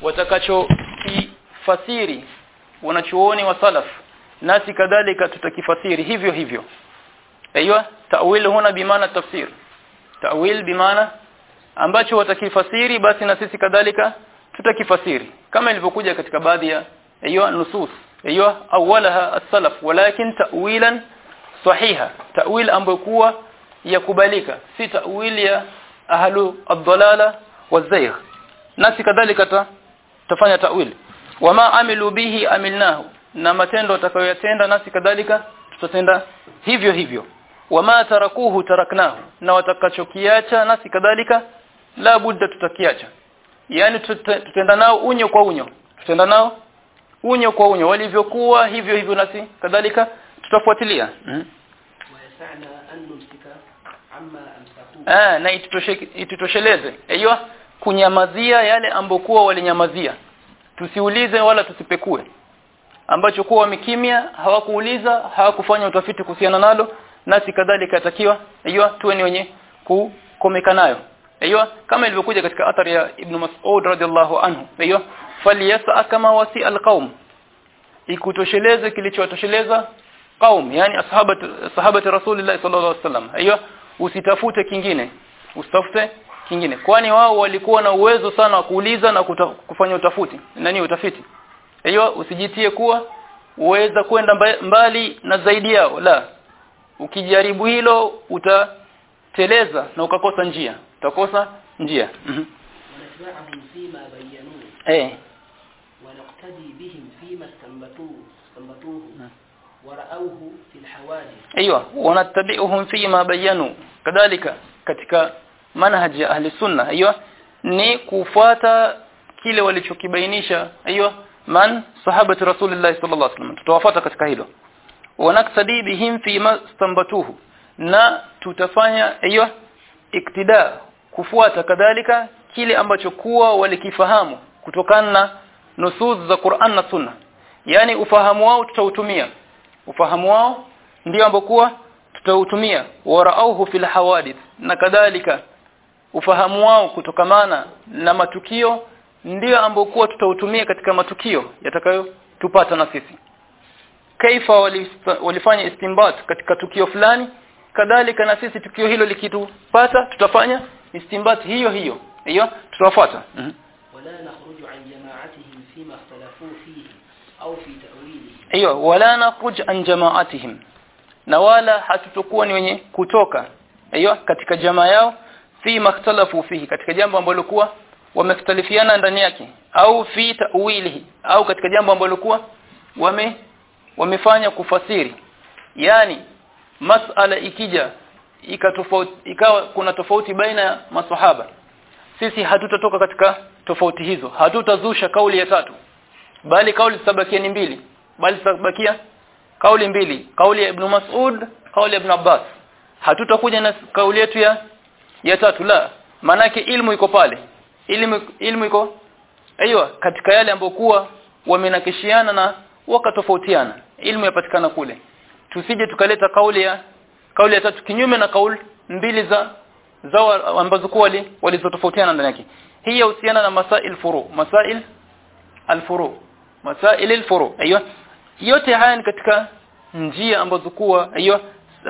watakachokifasiri wanachuoni wa salaf nasi kadhalika tutakifasiri hivyo hivyo aiywa ta'wil huna bimaana tafsir ta'wil bimaana ambacho watakifasiri basi na sisi kadhalika tutakifasiri kama ilivyokuja katika baadhi ya aiywa nusus aiywa awalaha as-salaf walakin ta'wilan sahiha ta'wil ambayo kuwa yakubalika si ta'wil ya ahlu ad-dalala waz-zayg nasi kadhalika ta, tafanya ta'wil wama amilu bihi amilnahu na matendo atakayoyatenda nasi kadhalika tutatenda hivyo hivyo wama tarakuhu taraknahu na watakachokiacha nasi kadhalika la budda tutakiacha yani tutenda nao unyo kwa unyo tutenda nao unyo kwa unyo walivyokuwa hivyo hivyo nasi kadhalika tutafuatilia mm. ويسعنا أن نمسك عما أمسكوه ah na itutoshe- itutosheleze hiyo kunyamazia yale ambokuwa walinyamazia tusiulize wala tusipekue ambacho kuwa wamekimya hawakuuliza hawakufanya utafiti kuhusiana nalo nasi kadhalika atakiwa hiyo tuwe ni wenye kukomeka nayo hiyo kama ilivyokuja katika athari ya Ibn Mas'ud radhiallahu anhu hiyo falyasa kama wasi alqaum ikutosheleze kilichowatosheleza qaum yani ashabati sahabati rasulillah sallallahu alaihi wasallam hiyo usitafute kingine usitafute kingine kwani wao walikuwa na uwezo sana wa kuuliza na kuta, kufanya utafuti nani utafiti hiyo usijitie kuwa uweza kwenda mba- mbali na zaidi yao la ukijaribu hilo utateleza na ukakosa njia utakosa njia mhm ونتبعهم فيما بينوه eh ونقتدي بهم فيما استنبطوه استنبطوه ورأوه في الحوادث ايوه wanatabi'uhum fi ma bayanu kadhalika katika manhaji ya ahli sunna aiyo ni kufuata kile walichokibainisha aiyo man sahabati rasulillah sallallahu alaihi wasallam tutawafuata katika hilo wanaktadi bihim fi ma stambatuhu na tutafanya aiyo iktida kufuata kadhalika kile ambacho kuwa walikifahamu kutokana na nusus za Qur'an na Sunna yani ufahamu wao tutautumia ufahamu wao ndio ambokuwa tutautumia warauhu fil hawadith na kadhalika ufahamu wao kutokamana na matukio ndio ambokuwa tutautumia katika matukio yatakayotupata na sisi kaifa walista- walifanya istinbat katika tukio fulani kadhalika na sisi tukio hilo likitupata tutafanya istinbat hiyo hiyo hiyo tutafuata mm -hmm. ولا نخرج عن جماعتهم فيما اختلفوا فيه أو في تأويله hiyo wala nakhruj an jama'atihim na wala hatutokuwa ni wenye kutoka hiyo katika jamaa yao fi makhtalafu fihi katika jambo ambalo kuwa wamekhtalifiana ndani yake au fi ta'wilihi au katika jambo ambalo kuwa wame wamefanya kufasiri yani masala ikija ikatofauti ikawa kuna tofauti baina ya maswahaba sisi hatutatoka katika tofauti hizo hatutazusha kauli ya tatu bali kauli zitabakia ni mbili bali zitabakia kauli mbili kauli ya Ibn Mas'ud kauli ya Ibn Abbas hatutakuja na kauli yetu ya ya tatu la manake ilmu iko pale ilmu ilmu iko aiywa katika yale ambayo kuwa wamenakishiana na wakatofautiana ilmu yapatikana kule tusije tukaleta kauli ya kauli ya tatu kinyume na kauli mbili za zao ambazo kuwa wali- walizotofautiana ndani yake hii yahusiana na masail furu masail alfuru masail alfuru aiyo yote haya ni katika njia ambazo kuwa aiyo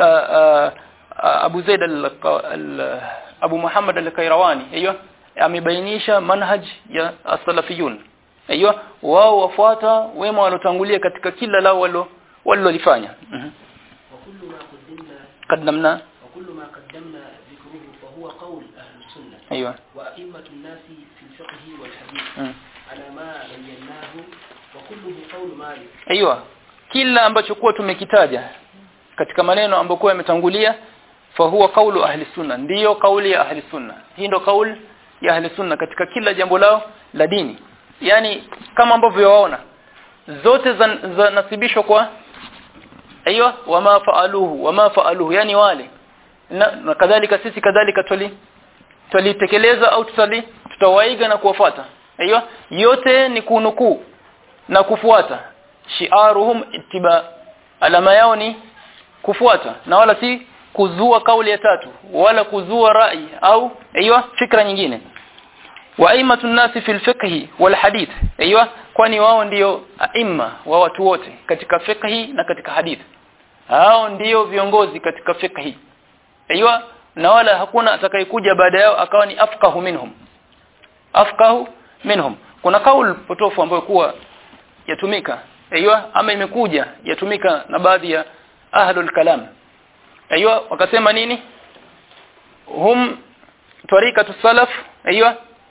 Abu Zaid al, al Abu Muhammad al-Kairawani aiyo amebainisha manhaj ya as-salafiyun aiyo wao wafuata wema walotangulia katika kila lao walo walilofanya mhm وكل ما قدمنا قدمنا وكل ما قدمنا ذكره فهو قول أهل السنة ايوه وأئمة الناس في الفقه والحديث mm. على ما بيناه وكله قول مالك Aiyo. Kila ambacho kuwa tumekitaja katika maneno ambayo kuwa yametangulia fa huwa kaulu ahli sunna ndiyo kauli ya ahli sunna hii ndo kauli ya ahli sunna katika kila jambo lao la dini yani kama ambavyo waona zote za, za nasibishwa kwa aiyo wama faaluhu wama faaluhu yani wale na, na kadhalika sisi kadhalika twali twalitekeleza au tutali tutawaiga na kuwafuata aiyo yote ni kunukuu na kufuata shiaruhum ittiba alama yao ni kufuata na wala si kuzua kauli ya tatu wala kuzua rai au hiyo fikra nyingine wa aimatun nasi fil fiqhi wal hadith aiywa kwani wao ndio aima wa watu wote katika fiqhi na katika hadith hao ndio viongozi katika fiqhi aiywa na wala hakuna atakayekuja baada yao akawa ni afqahu minhum afqahu minhum kuna kaul potofu ambayo kuwa yatumika aiywa ama imekuja yatumika na baadhi ya ahlul kalam aiywa wakasema nini hum tariqatu salaf aiywa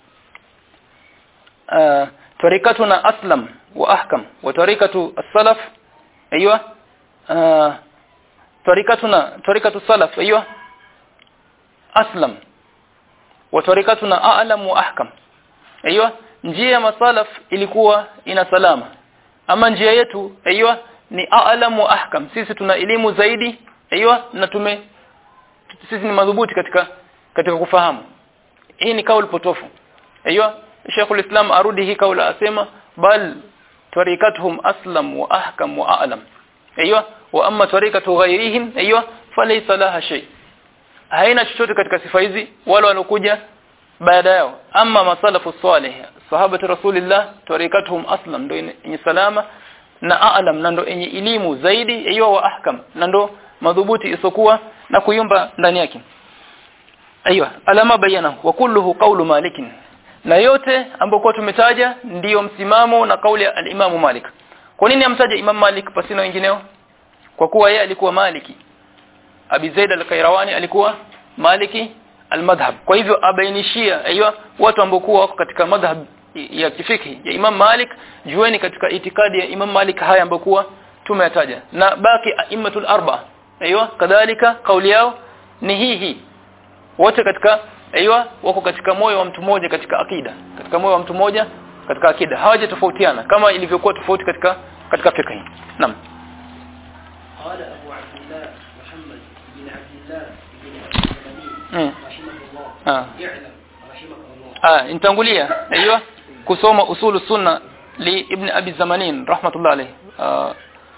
uh, tariqatuna aslam wa ahkam wa tariqatu as-salaf aiywa uh, tariqatuna tariqatu salaf aiywa aslam wa tariqatuna a'lam wa ahkam aiywa njia ya masalaf ilikuwa ina salama ama njia yetu aiywa ni a'lam wa ahkam sisi tuna elimu zaidi aiywa na tume sisi ni madhubuti katika katika kufahamu hii ni kauli potofu aiywa Sheikhul Islam arudi hii kauli asema bal tariqatuhum aslam wa ahkam wa a'lam aiywa wa amma tariqatu ghayrihim aiywa falaysa laha shay haina chochote katika sifa hizi wale walokuja baada yao amma masalafu salih sahabati rasulillah tariqatuhum aslam ndio yenye salama na a'lam na ndio yenye elimu zaidi aiywa wa ahkam na ndio madhubuti isokuwa na kuyumba ndani yake aiywa alama bayana wa kulluhu qawlu malikin na yote ambayo tumetaja ndiyo msimamo na kauli ya al-Imam Malik kwa nini amtaja Imam Malik pasina wengineo kwa kuwa yeye alikuwa Maliki Abi Zaid al-Qayrawani alikuwa Maliki al-madhhab kwa hivyo abainishia aiywa watu ambao kuwa wako katika madhhab ya kifiki ya Imam Malik jueni katika itikadi ya Imam Malik haya ambayo kuwa tumeyataja na baki aimatul arba aiywa kadhalika kauli yao ni hii hii wote katika aiywa wako katika moyo wa mtu mmoja katika akida katika moyo wa mtu mmoja katika akida hawaje tofautiana kama ilivyokuwa tofauti katika katika fiqh naam قال أبو عبد الله محمد بن عبد الله بن الزمني رحمه الله آه. اعلم رحمك الله ah nitangulia aiywa kusoma usulu sunna li ibn abi zamanin rahmatullah alayhi ah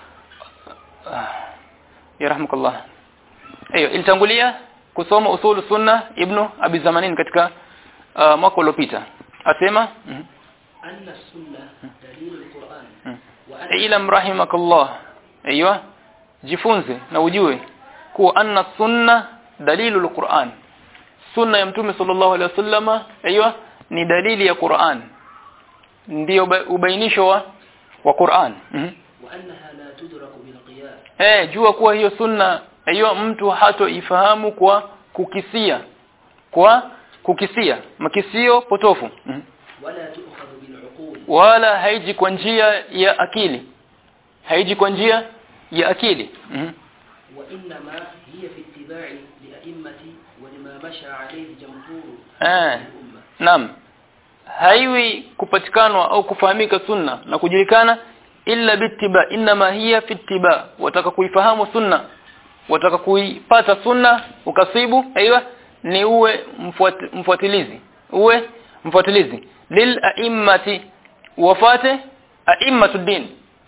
ya rahmukallah ayo ilitangulia kusoma usulu sunna ibn abi zamanin katika uh, mwaka uliopita asema mm أن السنة دليل القرآن -hmm. وأن ilam rahimakallah aiywa jifunze na ujue kuwa anna sunna dalilul Qur'an sunna ya mtume sallallahu alaihi wasallama aiywa ni dalili ya Qur'an ndio uba- ubainisho wa wa Qur'an mm وأنها لا تدرك بالقياس eh jua kuwa hiyo sunna aiywa mtu hatoifahamu kwa kukisia kwa kukisia makisio potofu mm ولا تؤخذ بالعقول wala haiji kwa njia ya akili haiji kwa njia ya akili mm وإنما هي في اتباع لأئمة ولما مشى عليه جمهور آه. الأمة Naam. Haiwi kupatikanwa au kufahamika sunna na kujulikana illa bittiba inma hiya fittiba wataka kuifahamu sunna wataka kuipata sunna ukasibu aiywa ni uwe mfuat, mfuatilizi uwe mfuatilizi lil a'immati wafate a'immatud din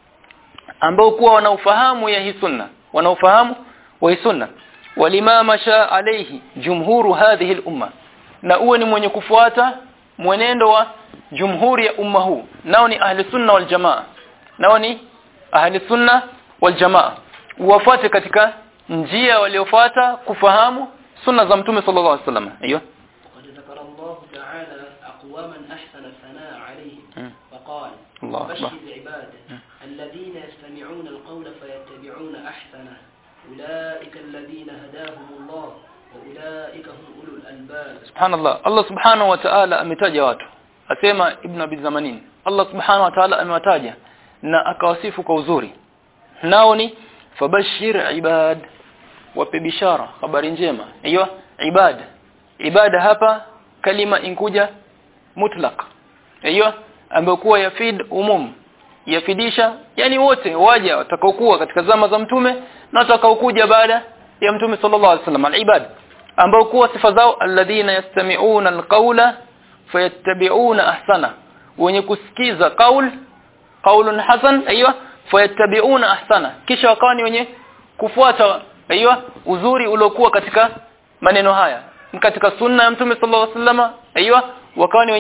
ambao kuwa wanaofahamu ya hii sunna wanaofahamu wa hii sunna walimama sha alayhi jumhuru hadhihi al-umma na uwe ni mwenye kufuata mwenendo wa jumhuri ya umma huu nao ni ahli sunna wal jamaa nao ni ahli sunna wal jamaa wafuate katika njia waliofuata kufahamu sunna za mtume sallallahu alaihi wasallam aiyo وقد ذكر الله تعالى أقواما أحسن الثناء عليهم مم. فقال الله بشر أكبر. عباده الذين يستمعون القول فيتبعون أحسنه أولئك الذين هداهم الله وأولئك هم أولو الألباب subhanallah Allah subhanahu wa ta'ala ametaja watu asema ibn abi zamanin Allah subhanahu wa ta'ala amewataja na akawasifu kwa uzuri nao ni fabashir ibad wape bishara habari njema hiyo ibad ibada hapa kalima inkuja mutlaq hiyo ambayo kuwa yafid umum yafidisha yani wote waja watakaokuwa katika zama za mtume na watakaokuja baada ya mtume sallallahu alaihi wasallam alibad ambao kuwa sifa zao alladhina yastami'una alqawla fayattabi'una ahsana wenye kusikiza qaul qaulun hasan aiywa fayattabi'una ahsana kisha wakawa ni wenye kufuata aiywa uzuri uliokuwa katika maneno haya katika sunna ya mtume sallallahu alaihi wasallam aiywa wakawa ni wenye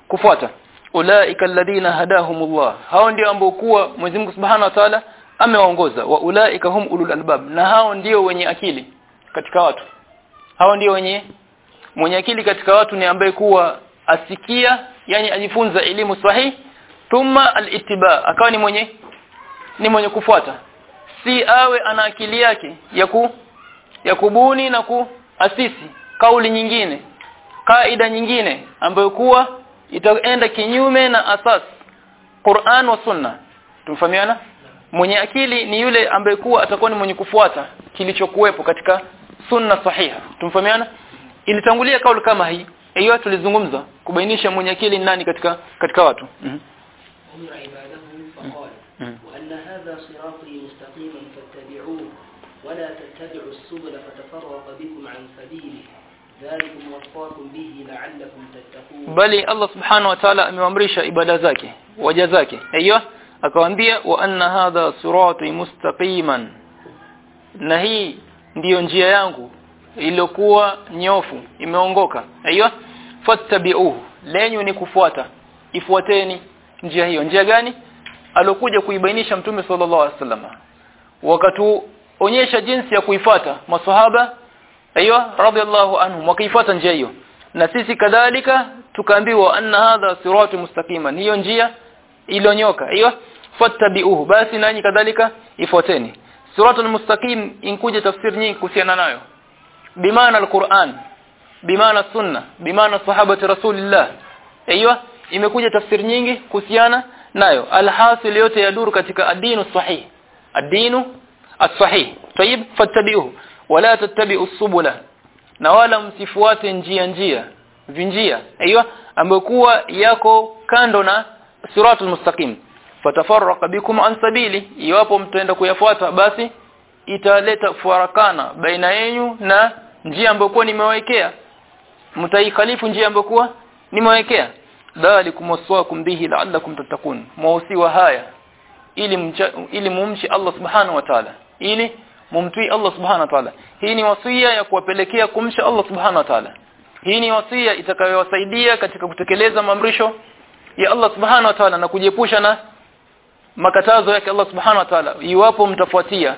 kufuata ulaika alladhina hadahumullah hao ndio ambao kuwa Mwenyezi Mungu Subhanahu wa Ta'ala amewaongoza wa ulaika hum ulul albab na hao ndio wenye akili katika watu hao ndio wenye mwenye akili katika watu ni ambaye kuwa asikia yani ajifunza elimu sahihi thumma alittiba akawa ni mwenye ni mwenye kufuata si awe ana akili yake ya ku ya kubuni na kuasisi kauli nyingine kaida nyingine ambayo kuwa itaenda kinyume na asas Qur'an wa Sunna tumfahamiana mwenye akili ni yule ambaye kuwa atakuwa ni mwenye kufuata kilichokuwepo katika sunna sahiha tumfahamiana ilitangulia kauli kama hii hiyo tulizungumza kubainisha mwenye akili ni nani katika katika watu mm هم عباده فقال مم. وأن هذا صراطي مستقيما فاتبعوه ولا تتبعوا السبل فتفرق بكم عن سبيله ذلكم وصاكم به لعلكم تتقون bali Allah subhanahu wa ta'ala ameamrisha ibada zake waja zake hiyo akawaambia wa anna hadha sirati mustaqiman na hii ndiyo njia yangu iliyokuwa nyofu imeongoka hiyo fattabi'uhu lenyu ni kufuata ifuateni njia hiyo njia gani alokuja kuibainisha mtume sallallahu alaihi wasallam wakatuonyesha jinsi ya kuifata maswahaba hiyo radhiallahu anhum wakaifuata njia hiyo na sisi kadhalika tukaambiwa anna hadha siratu mustaqiman hiyo njia ilionyoka hiyo fattabi'uhu basi nanyi kadhalika ifuateni siratul mustaqim inkuja tafsiri nyingi kuhusiana nayo bimaana alquran bimaana sunna bimaana sahabati rasulillah hiyo imekuja tafsiri nyingi kuhusiana nayo alhasil yote yaduru katika adinu sahih adinu as-sahih tayib fattabi'uhu wala tattabi'u subula na wala msifuate njia njia vinjia hiyo ambayo kuwa yako kando na siratul mustaqim fatafarraqa bikum an sabili iwapo mtaenda kuyafuata basi italeta farakana baina yenu na njia ambayo kuwa nimewekea mtaikhalifu njia ambayo kuwa nimewekea dhalikum waswaakum bihi la'allakum tattaqun mausiwa haya ili mcha, ili mumchi Allah subhanahu wa ta'ala ili mumtii Allah subhanahu wa ta'ala hii ni wasia ya kuwapelekea kumsha Allah subhanahu wa ta'ala hii ni wasia itakayowasaidia katika kutekeleza maamrisho ya Allah subhanahu wa ta'ala na kujiepusha na makatazo yake Allah subhanahu wa ta'ala iwapo mtafuatia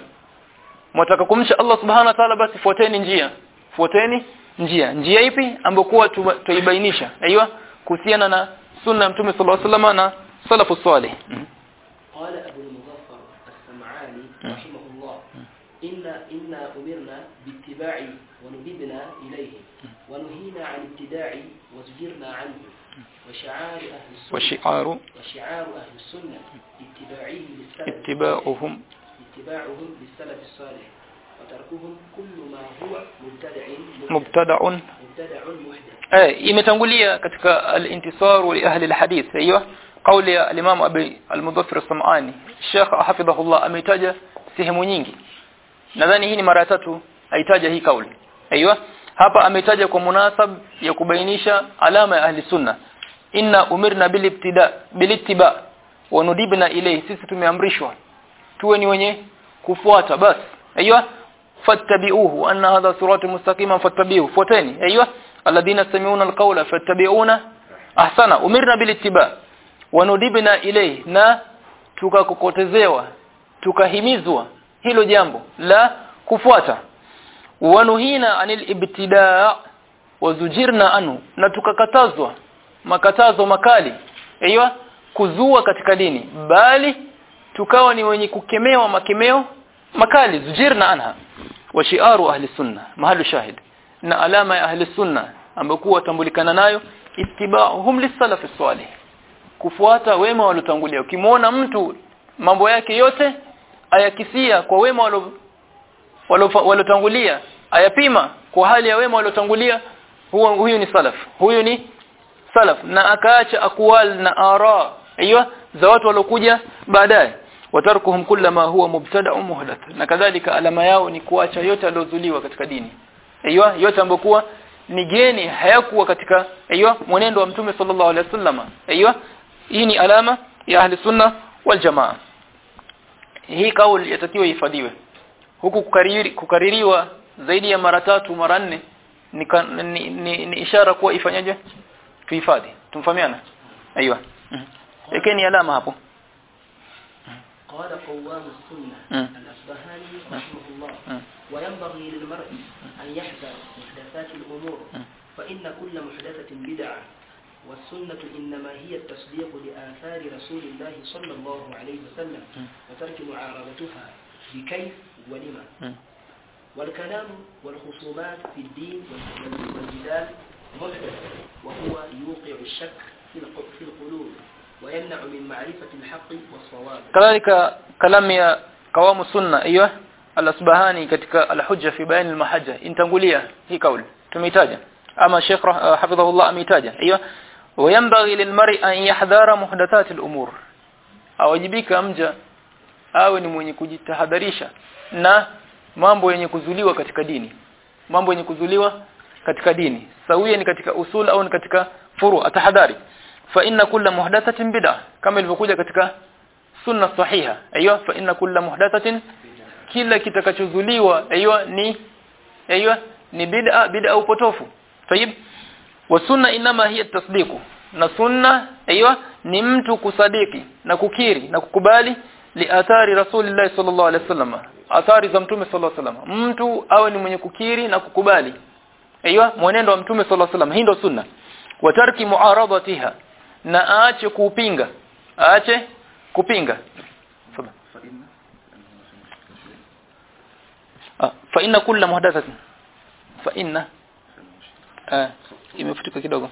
mtaka kumsha Allah subhanahu wa ta'ala basi fuateni njia fuateni njia njia ipi ambayo kuwa tuibainisha aiywa kuhusiana na sunna ya mtume sallallahu alaihi wasallam na salafu salih قال أبو المظفر السمعاني رحمه الله إنا إنا أمرنا باتباع وندبنا إليه ونهينا عن ابتداع وزجرنا عنه وشعار أهل السنة وشعار وشعار أهل السنة اتباعهم للسلف اتباعهم اتباعهم للسلف الصالح وتركهم كل ما هو مبتدع محدث مبتدع مبتدع محدث eh imetangulia katika al-intisar li ahli al-hadith hiyo kauli ya al-Imam Abi al-Mudaffir as-Sam'ani Sheikh hafidhahullah ameitaja sehemu nyingi nadhani hii ni mara ya tatu aitaja hii kauli aiywa hapa ametaja kwa munasab ya kubainisha alama ya ahli sunna inna umirna bil ibtida bil ittiba wa nudibna ilayhi sisi tumeamrishwa tuwe ni wenye kufuata basi aiywa fattabi'uhu anna hadha siratu mustaqiman fattabi'uhu fuateni aiywa alladhina sami'una alqawla fattabi'una ahsana umirna bil ittiba wa nudibna ilayhi na tukakokotezewa tukahimizwa hilo jambo la kufuata wanuhina anil ibtidaa wazujirna anhu na tukakatazwa makatazo makali aiywa kuzua katika dini bali tukawa ni wenye kukemewa makemeo makali zujirna anha wa shi'aru ahli sunna mahalu shahid na alama ya ahli sunna ambayo kuwa tambulikana nayo ittiba'uhum lis-salaf salih kufuata wema waliotangulia ukimwona mtu mambo yake yote ayakisia kwa wema waliotangulia ayapima kwa hali ya wema waliotangulia huyo huyu ni salaf huyu ni salaf na akaacha akwal na ara aiyo za watu waliokuja baadaye watarkuhum kullama huwa mubtada'un muhdath na kadhalika alama yao ni kuacha yote aliozuliwa katika dini aiyo yote ambayo kuwa ni geni hayakuwa katika aiyo mwenendo wa mtume sallallahu alaihi wasallam aiyo hii ni alama ya ahli sunna wal jamaa hii kauli yatakiwa ihifadhiwe huku kukariri, kukaririwa zaidi ya mara tatu mara nne ni, ni, ni, ni ishara kuwa ifanyaje tuhifadhi tumfahamiana ايوه lakini alama hapo قال قوام السنة مم. الأصبهاني رحمه الله مم. وينبغي للمرء أن يحذر محدثات الأمور مم. فإن كل محدثة بدعة والسنة إنما هي التصديق لآثار رسول الله صلى الله عليه وسلم مم. وترك معارضتها بكيف ولما Mm. والكلام والخصومات في الدين وال- والجدال محدث وهو يوقع الشك في الق- في القلوب ويمنع من معرفة الحق والصواب kadhalika kalamu ya kawamu sunna hiyo al-asbahani katika al-hujja fi bayan al-mahajja intangulia hii kauli tumeitaja ama Sheikh rah- hafidhahullah ameitaja hiyo وينبغي للمرء أن يحذر محدثات الأمور awajibika mja awe ni mwenye kujitahadharisha na mambo yenye kuzuliwa katika dini mambo yenye kuzuliwa katika dini sawia ni katika usul au ni katika furu atahadhari fa inna kulla muhdathatin bid'ah kama ilivyokuja katika sunna sahiha aiyo fa inna kulla muhdathatin kila kitakachozuliwa aiyo ni aiyo ni bid'a bid'a upotofu tayib wa sunna inama hiya tasdiqu na sunna aiyo ni mtu kusadiki na kukiri na kukubali li athari rasulillah sallallahu alaihi wasallam athari za mtume sallallahu alaihi wasallam mtu awe ni mwenye kukiri na kukubali aiyo mwenendo wa mtume sallallahu alaihi wasallam hii ndio sunna wa tarki muaradatiha na aache kupinga aache kupinga Tafadhali. Ah, fa inna kulla muhdathatin fa inna ah imefutika kidogo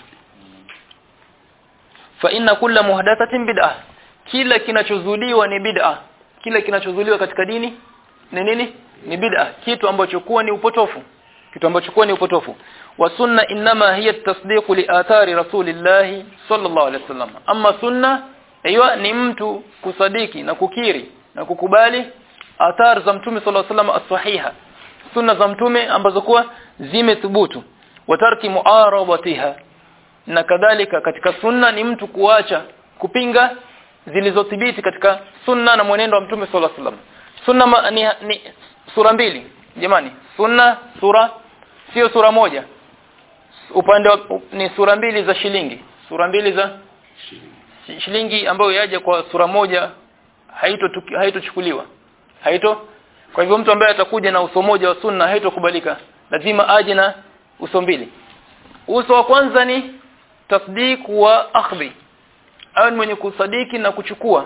fa inna kulla muhdathatin bid'ah kila kinachozuliwa ni bid'ah kila kinachozuliwa katika dini ni nini ni bid'ah kitu ambacho kuwa ni upotofu kitu ambacho kuwa ni upotofu wa sunna inma hiya tasdiq li athari rasulillahi sallallahu alaihi wasallam amma sunna hiyo ni mtu kusadiki na kukiri na kukubali athar za mtume sallallahu alaihi wasallam as-sahiha sunna za mtume ambazo kuwa zimethubutu wa tarki muaradatiha na kadhalika katika sunna ni mtu kuacha kupinga zilizothibiti katika sunna na mwenendo wa mtume sallallahu alaihi wasallam sunna ma, ni, ni sura mbili jamani sunna sura sio sura moja upande wa, ni sura mbili za shilingi sura mbili za shi- shilingi ambayo yaja kwa sura moja haito haitochukuliwa haito kwa hivyo mtu ambaye atakuja na uso moja wa sunna haitokubalika lazima aje na uso mbili uso wa kwanza ni tasdiq wa akhdhi awe ni mwenye kusadiki na kuchukua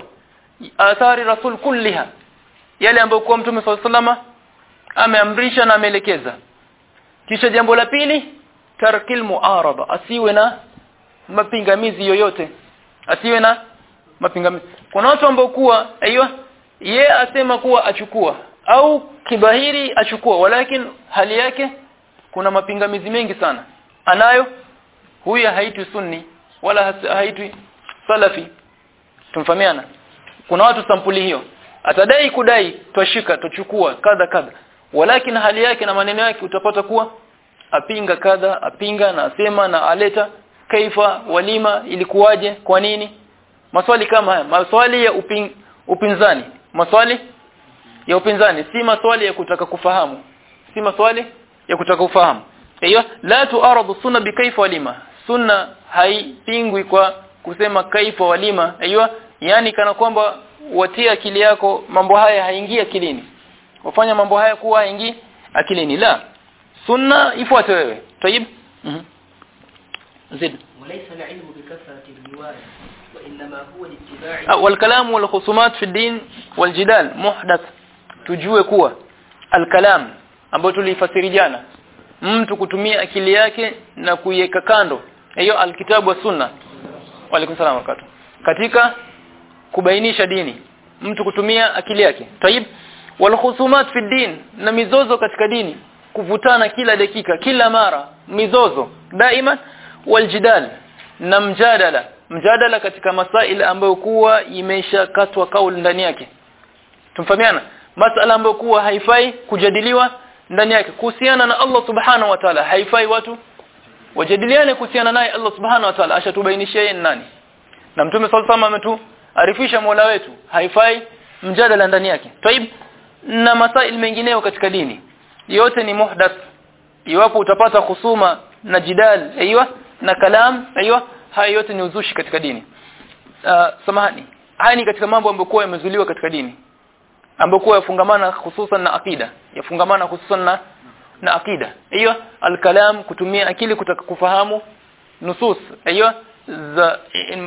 athari rasul kulliha yale ambayo kwa mtume SAW ameamrisha na ameelekeza kisha jambo la pili tarkil muarada asiwe na mapingamizi yoyote asiwe na mapingamizi kuna watu ambao kuwa aiyo ye asema kuwa achukua au kibahiri achukua walakin hali yake kuna mapingamizi mengi sana anayo huyu haitwi sunni wala has- haitwi salafi tumfahamiana kuna watu sampuli hiyo atadai kudai twashika tuchukua kadha kadha walakin hali yake na maneno yake utapata kuwa apinga kadha apinga na asema na aleta kaifa walima ilikuwaje kwa nini maswali kama haya maswali ya upin, upinzani maswali ya upinzani si maswali ya kutaka kufahamu si maswali ya kutaka kufahamu hiyo la tuaradu sunna bikaifa walima sunna haipingwi kwa kusema kaifa walima hiyo yani kana kwamba watia akili yako mambo haya haingii akilini wafanya mambo haya kuwa haingii akilini la sunna ifuate wewe tayib mhm zid وليس العلم بكثرة الرواية وإنما هو الاتباع Ah, والكلام والخصومات في الدين والجدال محدث tujue kuwa alkalam ambayo tulifasiri jana mtu kutumia akili yake na kuiweka kando hiyo alkitabu wa sunna wa alaikum salaam wa barakatuh katika kubainisha dini mtu kutumia akili yake tayib walkhusumat fi din na mizozo katika dini kuvutana kila dakika kila mara mizozo daima waljidal na mjadala mjadala katika masail ambayo kuwa imeshakatwa kauli ndani yake tumfahamiana masala ambayo kuwa haifai kujadiliwa ndani yake kuhusiana na Allah subhanahu wa ta'ala haifai watu wajadiliane kuhusiana naye Allah subhanahu wa ta'ala ashatubainishia yeye ni nani na mtume sallallahu alayhi wasallam ametuarifisha Mola wetu haifai mjadala ndani yake taib na masail mengineyo katika dini yote ni muhdath iwapo utapata khusuma na jidal aiywa na kalam aiywa haya yote ni uzushi katika dini uh, samahani haya ni katika mambo ambayo yamezuliwa katika dini ambayo yafungamana hususan na akida yafungamana hususan na na akida hiyo alkalam kutumia akili kutaka kufahamu nusus hiyo za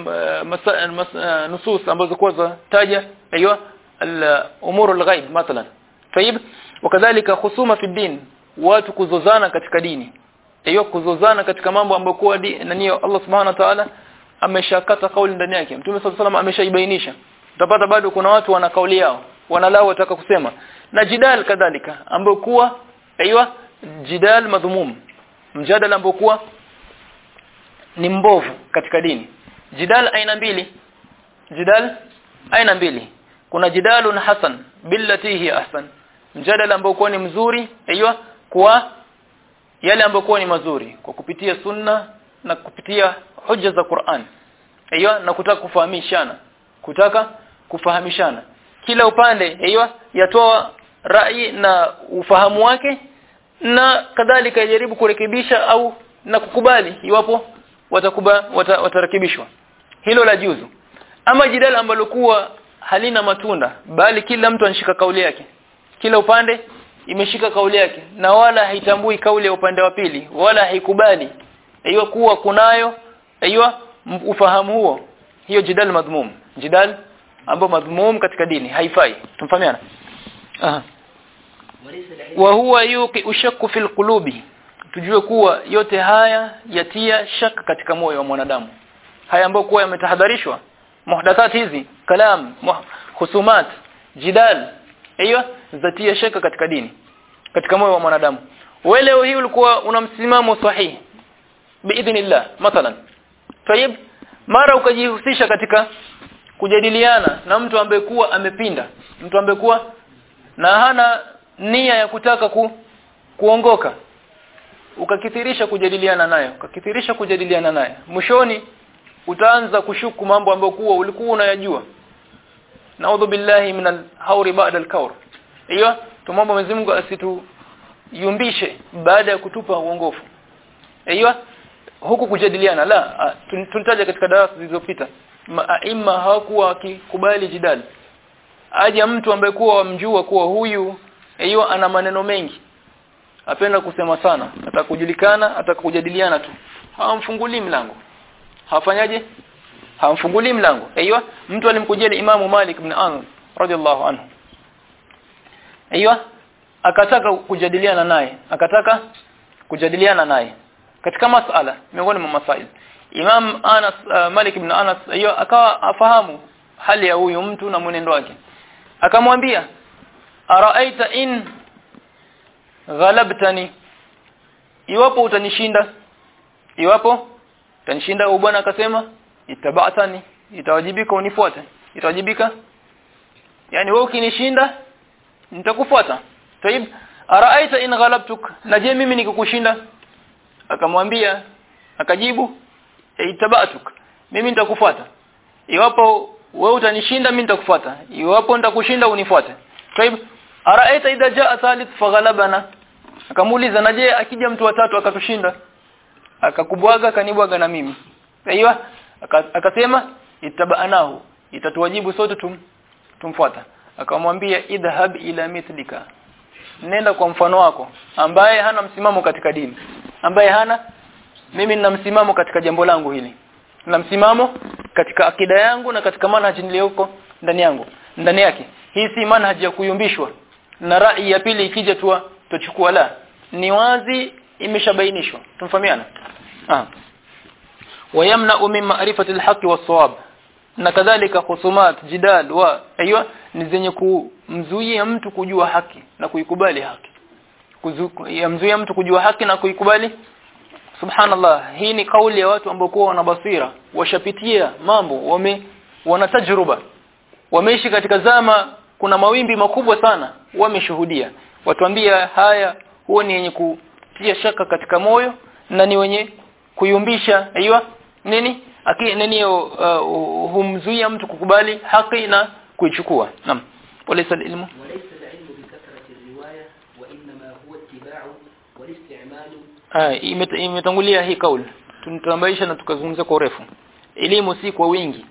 nusus ambazo kwa za taja hiyo al-umur al-ghaib mathalan طيب wakadhalika khusuma fi din watu kuzozana katika dini hiyo kuzozana katika mambo ambayo kwa nani Allah subhanahu wa ta'ala ameshakata kauli ndani yake Mtume صلى الله ameshaibainisha utapata bado kuna watu wana kauli yao wanalao wataka kusema na jidal kadhalika ambayo kuwa aiywa jidal madhumum mjadala ambao kuwa ni mbovu katika dini jidal aina mbili jidal aina mbili kuna jidalun hasan billati hi ahsan mjadala ambao kuwa ni mzuri aiywa kwa yale ambayo kuwa ni mazuri kwa kupitia sunna na kupitia hoja za Qur'an aiywa na kutaka kufahamishana kutaka kufahamishana kila upande aiywa yatoa rai na ufahamu wake na kadhalika yajaribu kurekebisha au na kukubali iwapo watakuba wata, watarekebishwa hilo la juzu ama jidala ambalo kuwa halina matunda bali kila mtu anashika kauli yake kila upande imeshika kauli yake na wala haitambui kauli ya upande wa pili wala haikubali hiyo kuwa kunayo hiyo ufahamu huo hiyo jidal madhmum jidal ambao madhmum katika dini haifai tumfahamiana aha wa huwa yuqi ushakku fil qulubi tujue kuwa yote haya yatia shaka katika moyo wa mwanadamu haya ambayo kuwa yametahadharishwa muhdathat hizi kalam husumat jidal hiyo zatia shaka katika dini katika moyo wa mwanadamu wewe leo hii ulikuwa una msimamo sahihi biidhnillah mathalan tayib mara ukajihusisha katika kujadiliana na mtu ambaye kuwa amepinda mtu ambaye kuwa na hana nia ya kutaka ku, kuongoka ukakithirisha kujadiliana naye ukakithirisha kujadiliana naye mwishoni utaanza kushuku mambo ambayo kuwa ulikuwa unayajua naudhu billahi min al-hawri ba'da al-kawr hiyo tumomba Mwenyezi Mungu asituyumbishe baada ya kutupa uongofu hiyo huku kujadiliana la tulitaja katika darasa zilizopita aima hawakuwa wakikubali jidali aje mtu ambaye kuwa wamjua kuwa huyu hiyo ana maneno mengi apenda kusema sana atakujulikana atakujadiliana tu hawamfungulii mlango hafanyaje hawamfungulii mlango hiyo mtu alimkujia Imamu Malik ibn Anas radhiallahu anhu hiyo akataka kujadiliana naye akataka kujadiliana naye katika masala miongoni mwa masail Imam Anas uh, Malik ibn Anas hiyo akawa afahamu hali ya huyu mtu na mwenendo wake akamwambia araaita in ghalabtani iwapo utanishinda iwapo utanishinda au bwana akasema itabatani itawajibika unifuate itawajibika yani wewe ukinishinda nitakufuata tayib araaita in ghalabtuk na je mimi nikikushinda akamwambia akajibu itabatuk mimi nitakufuata iwapo wewe utanishinda mimi nitakufuata iwapo nitakushinda unifuate tayib araita idha jaa thalith faghalabana akamuuliza na je akija mtu watatu akatushinda akakubwaga kanibwaga na mimi aiyo akasema itabanahu itatuwajibu sote tum, tumfuata akamwambia idhhab ila mithlika nenda kwa mfano wako ambaye hana msimamo katika dini ambaye hana mimi nina msimamo katika jambo langu hili na msimamo katika akida yangu na katika manhaji niliyoko ndani yangu ndani yake hii si manhaji ya kuyumbishwa na rai ya pili ikija tu tuchukua la ni wazi imeshabainishwa tumfahamiana ah wayamna min ma'rifati al-haqq was-sawab na kadhalika khusumat jidal wa aiywa ni zenye kumzuia mtu kujua haki na kuikubali haki yamzuia mtu kujua haki na kuikubali subhanallah hii ni kauli ya watu ambao wana basira washapitia mambo wame wana tajruba wameishi katika zama kuna mawimbi makubwa sana wameshuhudia watuambia haya huo ni yenye kutia shaka katika moyo na ni wenye kuyumbisha aiywa nini aki nini uh, humzuia mtu kukubali haki na kuichukua naam walaysa ilmu وليس العلم بكثرة الرواية وإنما هو اتباع والاستعمال ah imet- imetangulia hii kauli tunatambaisha na tukazungumza kwa urefu elimu si kwa wingi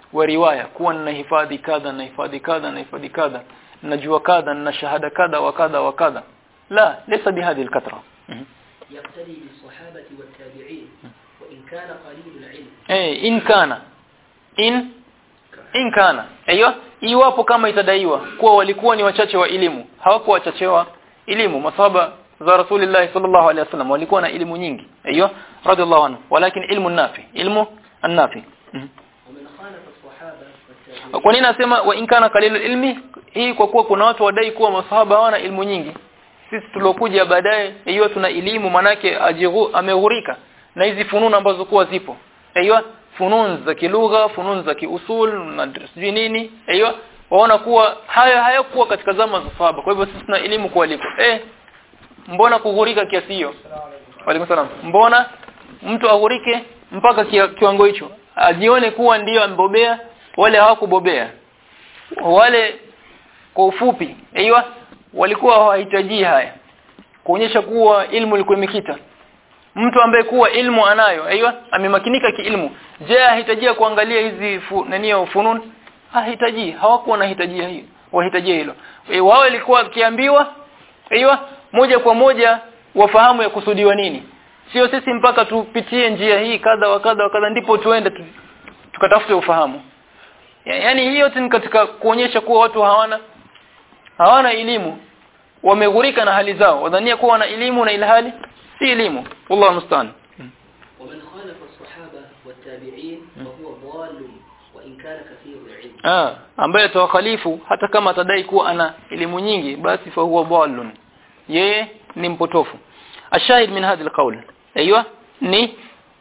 wa riwaya kuwa ninahifadhi kadha na hifadhi kadha na hifadhi kadha najua kadha na shahada kadha wa kadha wa kadha la laysa bihadhi alkathra يقتدي بالصحابة والتابعين وإن كان قليل العلم eh in kana in in kana aiyo iwapo kama itadaiwa kuwa walikuwa ni wachache wa elimu hawakuwa wachache wa elimu masahaba za rasulillah sallallahu alaihi wasallam walikuwa na elimu nyingi aiyo radhiallahu anhu walakin ilmu nafi ilmu an-nafi ومن خالف الصحابة والتابعين kwa nini nasema wa in kana qalil ilmi hii kwa kuwa kuna watu wadai kuwa masahaba hawana elimu nyingi sisi tulokuja baadaye hiyo tuna elimu manake ajigu ameghurika na hizi fununu ambazo kuwa zipo hiyo funun za kilugha funun za kiusul na sijui nini hiyo waona kuwa haya hayakuwa katika zama za sahaba kwa hivyo sisi tuna elimu kualiko eh mbona kughurika kiasi hiyo Waalaikum salam mbona mtu aghurike mpaka kia, kiwango hicho ajione kuwa ndiyo ambobea wale hawakubobea wale kwa ufupi aiywa walikuwa hawahitaji haya kuonyesha kuwa ilmu ilikuwa imekita mtu ambaye kuwa ilmu anayo aiywa amemakinika kiilmu je ahitajia kuangalia hizi fu, nani funun hahitaji hawakuwa nahitajia hiyo wahitajia hilo e, wao ilikuwa kiambiwa aiywa moja kwa moja wafahamu ya kusudiwa nini sio sisi mpaka tupitie njia hii kadha wa kadha wa kadha ndipo tuende tu, tukatafute ufahamu ya, yani hiyo yote ni katika kuonyesha kuwa watu hawana hawana elimu wameghurika na hali zao wadhania kuwa wana elimu na ilhali si elimu wallahu musta'an ومن خالف الصحابة والتابعين فهو ضال وإن كان كثير العلم ah ambaye atawakhalifu hata kama atadai kuwa ana elimu nyingi basi fa huwa dhalun yeye ni mpotofu ashahid min hadha alqawl aiywa ni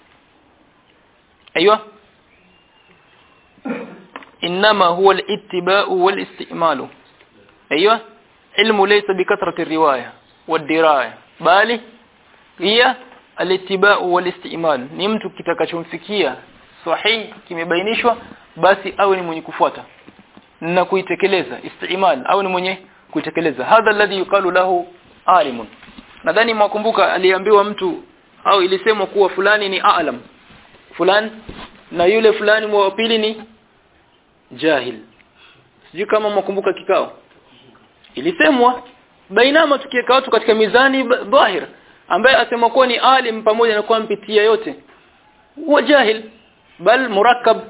aiywa انما هو الاتباع والاستعمال ايوه علم ليس بكثرة الرواية والدراية bali هي الاتباع والاستعمال ni mtu kitakachomfikia sahihi kimebainishwa basi awe ni mwenye kufuata na kuitekeleza istimal au ni mwenye kuitekeleza hadha alladhi yuqalu lahu alimun nadhani mwakumbuka aliambiwa mtu au ilisemwa kuwa fulani ni aalam fulani na yule fulani wa pili ni jahil sijui kama mwakumbuka kikao ilisemwa bainama tukiweka watu katika mizani dhahir ambaye asema kuwa ni alim pamoja na kuwa mpitia yote huwa jahil bal murakkab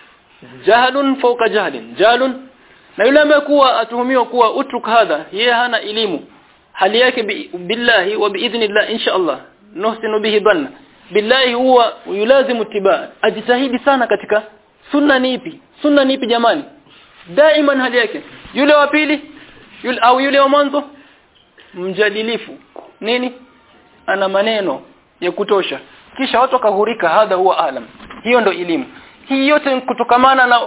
jahlun fawqa jahlin jahlun na yule ambaye kuwa atuhumiwa kuwa utruk hadha yeye hana elimu hali yake bi, billahi wa biidhnillah insha Allah nuhsinu bihi dhanna billahi huwa yulazimu tiba ajitahidi sana katika sunna ni ipi sunna ni ipi jamani daiman hali yake yule wa pili yule au yule wa mwanzo mjadilifu nini ana maneno ya kutosha kisha watu wakahurika hadha huwa alam hiyo ndo elimu hii yote ni kutokamana na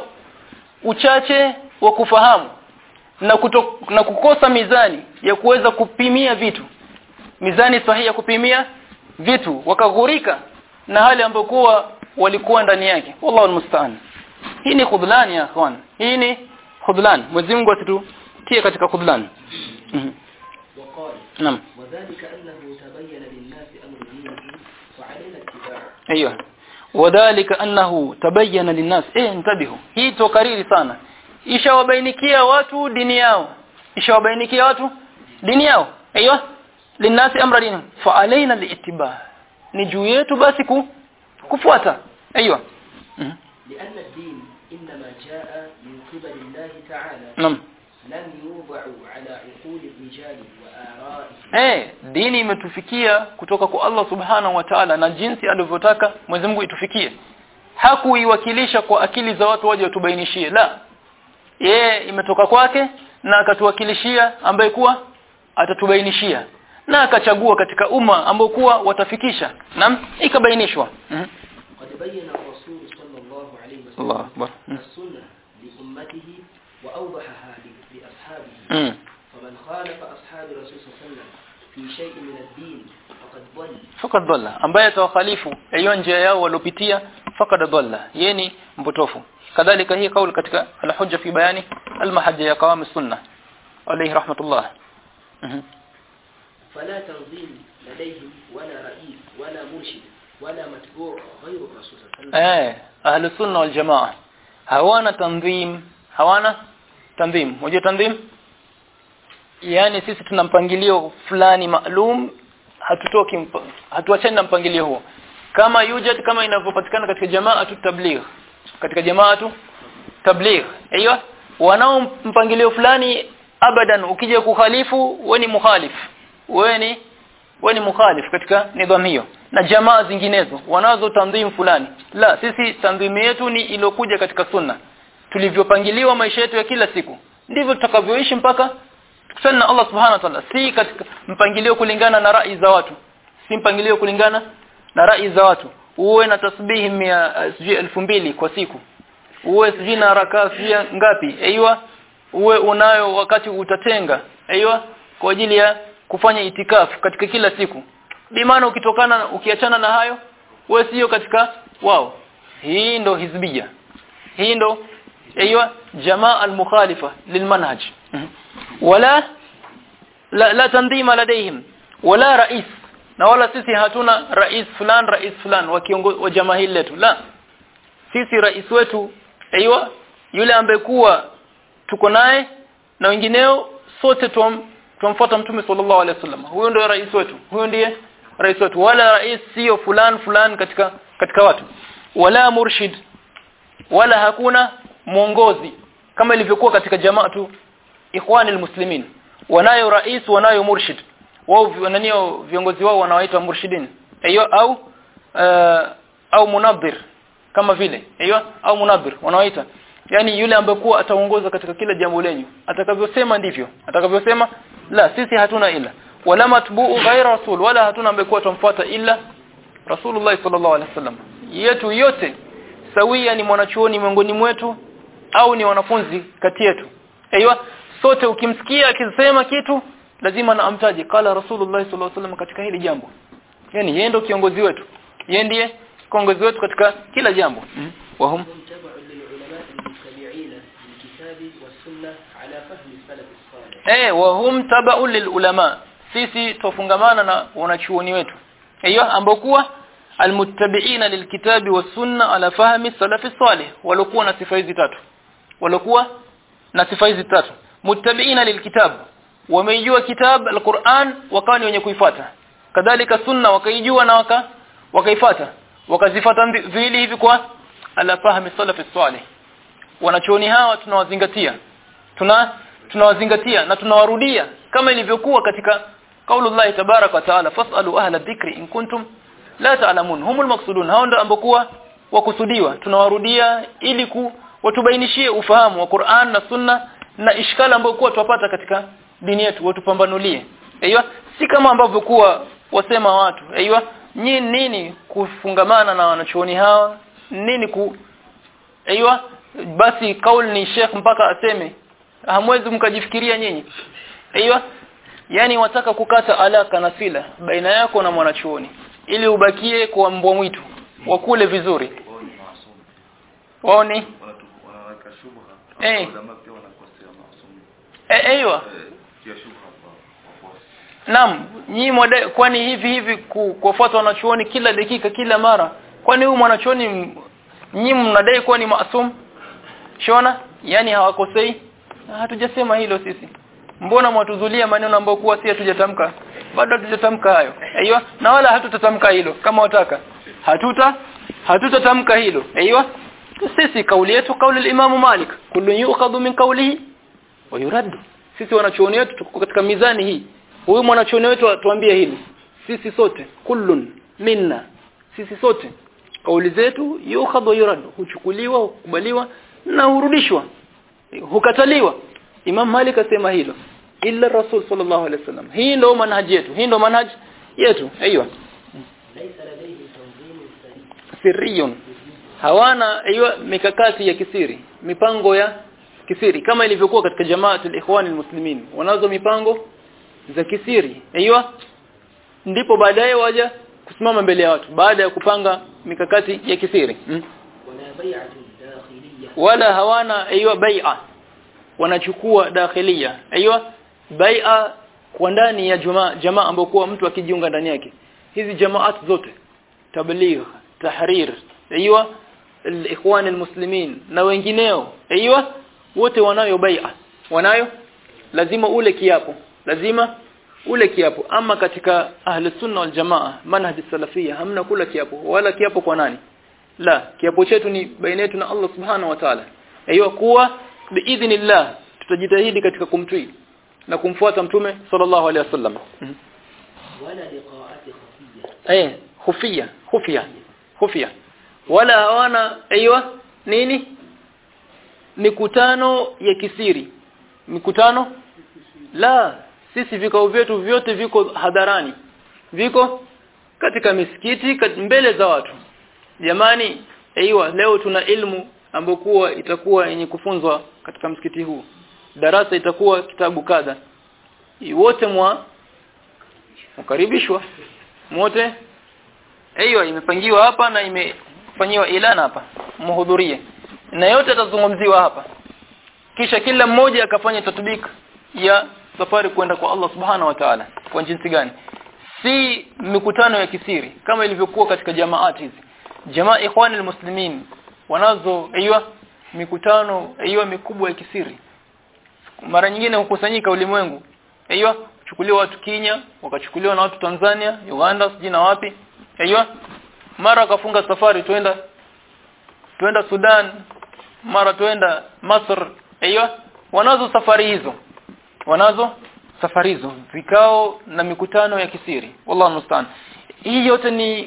uchache wa kufahamu na kuto, na kukosa mizani ya kuweza kupimia vitu mizani sahihi ya kupimia vitu wakaghurika na hali ambayo kuwa walikuwa ndani yake wallahu almusta'an hii ni khudlan ya akhwan hii ni khudlan Mwenyezi Mungu asitutie katika khudlan Mhm. وقال naam وذلك أنه تبين للناس أمر دينه فعلينا اتباعه ايوه وذلك انه تبين للناس eh intabihu hii tokariri sana ishawabainikia watu dini yao ishawabainikia watu dini yao ايوه linasi amra dini fa alaina liittiba ni juu yetu basi ku, kufuata ايوه Mhm. لأن الدين إنما جاء من قبل الله تعالى naam لم يوضع على عقول الرجال وآرائهم Eh, dini imetufikia kutoka kwa Allah Subhanahu wa Ta'ala na jinsi alivyotaka Mwenyezi Mungu itufikie. Hakuiwakilisha kwa akili za watu waje watubainishie. La. Yeye imetoka kwake na akatuwakilishia ambaye kuwa atatubainishia. Na akachagua katika umma ambao kuwa watafikisha. Naam, ikabainishwa. Mhm. قد بين الرسول صلى الله عليه وسلم الله أكبر. م. السنة لأمته وأوضحها ل- لأصحابه Mm. فمن خالف أصحاب الرسول صلى الله عليه وسلم في شيء من الدين فقد ضل Fakad dhalla ambaye atawakhalifu hiyo njia yao walopitia fakad dhalla yeni mpotofu kadhalika hii kauli katika al-hujja fi bayani al-mahajja ya qawam as-sunnah alayhi rahmatullah Mhm. فلا تنظيم لديهم ولا رئيس ولا مرشد ولا متبوع غير الرسول صلى الله عليه وسلم eh ahli sunna wal jamaa hawana tanzim hawana tanzim unajua tanzim yani sisi tuna mpangilio fulani maalum hatutoki mpa- hatuachani na mpangilio huo kama yujad kama inavyopatikana katika jamaa tu tabligh katika jamaa tu tabligh aiyo wanao mpangilio fulani abadan ukija kukhalifu wewe ni mukhalif wewe ni wewe ni mukhalif katika nidhamu hiyo na jamaa zinginezo wanazo tanzim fulani la sisi tanzimu yetu ni iliyokuja katika sunna tulivyopangiliwa maisha yetu ya kila siku ndivyo tutakavyoishi mpaka tukutane na Allah subhanahu wa ta'ala si katika mpangilio kulingana na rai za watu si mpangilio kulingana na rai za watu uwe na tasbihi mia uh, sijui elfu mbili kwa siku uwe sijui na rakaa sijui ngapi aiywa uwe unayo wakati utatenga aiywa kwa ajili ya kufanya itikafu katika kila siku bimaana ukitokana ukiachana na hayo wewe sio katika wao hii ndo hizbia hii ndo aiywa jamaa al-mukhalifa lilmanhaj wala la, la tandima ladaihim wala rais na wala sisi hatuna rais fulan rais fulan wa kiongozi wa jamaa hili letu la sisi rais wetu aiywa yule ambaye kuwa tuko naye na wengineo sote tum, tumfuata mtume sallallahu alaihi wasallam huyo ndio rais wetu huyo ndiye rais wetu wala rais sio fulan fulan katika katika watu wala murshid wala hakuna mwongozi kama ilivyokuwa katika jamaa tu ikhwani almuslimin wanayo rais wanayo murshid wao wananio viongozi wao wanawaita murshidin hiyo au uh, au munabir kama vile hiyo au munabir wanawaita yani yule ambaye kuwa ataongoza katika kila jambo lenyu atakavyosema ndivyo atakavyosema la sisi hatuna ila wala matbu'u ghaira rasul wala hatuna ambaye kuwa tumfuata ila rasulullah sallallahu alaihi wasallam yetu yote sawia ni mwanachuoni miongoni mwetu au ni wanafunzi kati yetu aiywa sote ukimsikia akisema kitu lazima na amtaje kala rasulullah sallallahu alaihi wasallam katika hili jambo yani yeye ndio kiongozi wetu yeye ndiye kiongozi wetu katika kila jambo mm. wahum هم تبع للعلماء المتبعين للكتاب والسنة على فهم السلف الصالح eh wahum tabau lilulama sisi tufungamana na wanachuoni wetu hiyo ambao kuwa almuttabi'ina lilkitabi wasunna ala fahmi salafi salih walikuwa na sifa hizi tatu walikuwa na sifa hizi tatu muttabi'ina lilkitab wameijua kitab alquran wakawa ni wenye kuifuata kadhalika sunna wakaijua na waka wakaifuata wakazifuata vili hivi kwa ala fahmi salafi salih wanachuoni hawa tunawazingatia tuna tunawazingatia na tunawarudia kama ilivyokuwa katika kaulullah tabarak wa taala fasalu ahla dhikri in kuntum la ta'lamun humul maqsudun hao ndio ambokuwa wakusudiwa tunawarudia ili ku watubainishie ufahamu wa Qur'an na Sunna na ishkala ambayo kuwa tupata katika dini yetu watupambanulie aiywa si kama ambavyo kuwa wasema watu aiywa nyinyi nini kufungamana na wanachuoni hawa nini ku aiywa basi kauli ni Sheikh mpaka aseme hamwezi mkajifikiria nyinyi aiywa yani wataka kukata alaka na sila baina yako na mwanachuoni ili ubakie kwa mbwa mwitu wakule vizuri wao ni maasum waoni Wanatu- wanaweka shubha Eh. ulama pia wanakosea maasum eh aiywa eh kia shubha kwa wafuasi Naam, nyinyi mwada- kwani hivi hivi ku- kuwafuata wanachuoni kila dakika kila mara. Kwani huyu mwanachuoni m- nyinyi mnadai kuwa ni maasum? Shona? Yaani hawakosei? Na Hatujasema hilo sisi. Mbona mwatuzulia maneno ambayo kuwa si hatujatamka? Bado hatujatamka hayo. Aiyo, na wala hatutatamka hilo kama wataka. Hatuta hatutatamka hilo. Aiyo. Sisi kauli yetu kauli al-Imam Malik, kullu yu'khadhu min qawlihi wa yuraddu. Sisi wanachuoni wetu tuko katika mizani hii huyu mwanachuoni wetu atuambie hili sisi sote kullun minna sisi sote kauli zetu yukhadhu wa yurad huchukuliwa hukubaliwa na hurudishwa hukataliwa Imam Malik asema hilo illa Rasul sallallahu alaihi wasallam hii ndio manhaji yetu hii ndio manhaji yetu aiywa ليس لديه تنظيم سليم sirriyun hawana aiywa mikakati ya kisiri mipango ya kisiri kama ilivyokuwa katika jamaatul ikhwan almuslimin wanazo mipango za kisiri aiywa ndipo baadaye waja kusimama mbele ya watu baada ya kupanga mikakati ya kisiri hmm? ولا بيعة داخلية wala hawana aiywa bai'a wanachukua dakhilia aiywa bai'a kwa ndani ya jamaa jamaa ambayo kwa mtu akijiunga ndani yake hizi jamaat zote tabligh tahrir aiywa al-ikhwan al-muslimin na wengineo aiywa wote wanayo bai'a wanayo lazima ule kiapo lazima ule kiapo ama katika ahli sunna wal jamaa manhaj salafia hamna kula kiapo wala kiapo kwa nani la kiapo chetu ni baina yetu na Allah subhanahu wa ta'ala aiywa kuwa biidhnillah tutajitahidi katika kumtii na kumfuata mtume sallallahu alaihi wasallam ولا لقاءات خفية eh khufia khufia khufia wala hawana aiywa nini mikutano ya kisiri mikutano la sisi vikao vyetu vyote viko hadharani viko katika misikiti kat- mbele za watu jamani aiywa leo tuna ilmu ambokuwa itakuwa yenye kufunzwa katika msikiti huu darasa itakuwa kitabu kadha wote mwa mkaribishwa wote hiyo imepangiwa hapa na imefanyiwa ilana hapa muhudhurie na yote atazungumziwa hapa kisha kila mmoja akafanya tatbik ya safari kwenda kwa Allah subhanahu wa ta'ala kwa jinsi gani si mikutano ya kisiri kama ilivyokuwa katika jamaati hizi jamaa ikhwani almuslimin wanazo aiywa mikutano aiywa mikubwa ya kisiri mara nyingine hukusanyika ulimwengu aiywa chukuliwa watu Kenya wakachukuliwa na watu Tanzania Uganda sijui na wapi aiywa mara wakafunga safari twenda twenda Sudan mara twenda Masr aiywa wanazo safari hizo wanazo safari hizo vikao na mikutano ya kisiri wallahu musta'an hii yote ni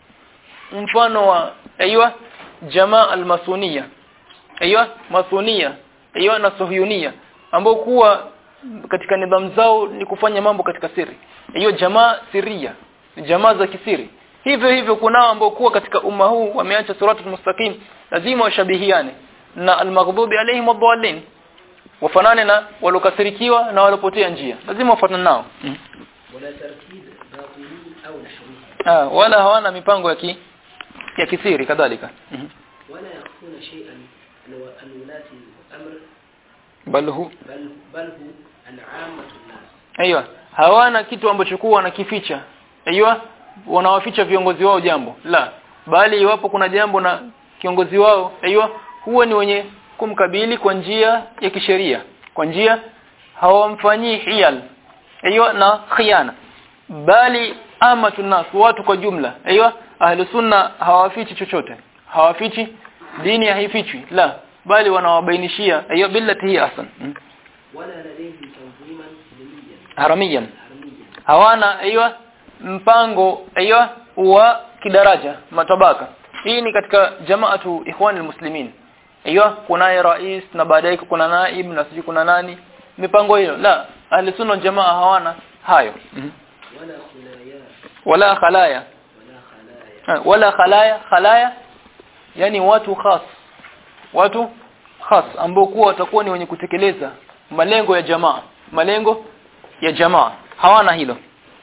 mfano wa aiywa jamaa almasunia aiywa masunia aiywa na suhuyunia ambao kuwa katika nidhamu zao ni kufanya mambo katika siri hiyo jamaa siria ni jamaa za kisiri hivyo hivyo kunao ambao kuwa katika umma huu wameacha suratul mustaqim lazima washabihiane na almaghdubi alaihim wadhallin wafanane na walokasirikiwa na walopotea njia lazima wafanane nao mm. ولا ترتيب باطني أو نحوه ah, wala hawana mipango ya ki, ya kisiri kadhalika mm. ولا يخفون شيئا عن و- عن ولاة الأمر bal hu بل بل هو عن عامة الناس Aiyo, hawana kitu ambacho kuwa wanakificha. Aiyo, wanawaficha viongozi wao jambo. La, bali iwapo kuna jambo na kiongozi wao, aiyo, huwa ni wenye kumkabili kwa njia ya kisheria. Kwa njia hawamfanyii hiyal. Aiyo na khiana. Bali ama tunas watu kwa jumla. Aiyo, ahli sunna hawafichi chochote. Hawafichi dini haifichwi. La, bali wanawabainishia aiyo billati hi ahsan. Hmm. ولا لديهم تنظيما دينيا Haramiyan. حرميا hawana aiyo mpango aiyo wa kidaraja matabaka hii ni katika jamaatu ikhwan almuslimin aiyo kunaye rais na baadaye kuna naib na siji kuna nani mipango hiyo la ahli sunna wal jamaa hawana hayo ولا خلايا wala khalaya ولا خلايا Ha, wala khalaya khalaya yani watu khas watu khas ambao kuwa watakuwa ni wenye kutekeleza malengo ya jamaa malengo ya jamaa hawana hilo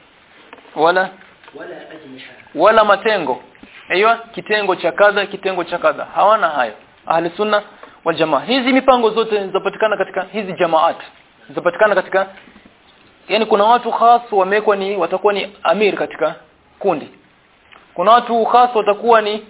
wala ولا أجنحة wala matengo aiyo kitengo cha kadha kitengo cha kadha hawana hayo ahli sunna wal jamaa hizi mipango zote zinapatikana katika hizi jamaat zinapatikana katika yani kuna watu khas wamekwa ni watakuwa ni amir katika kundi kuna watu khas watakuwa ni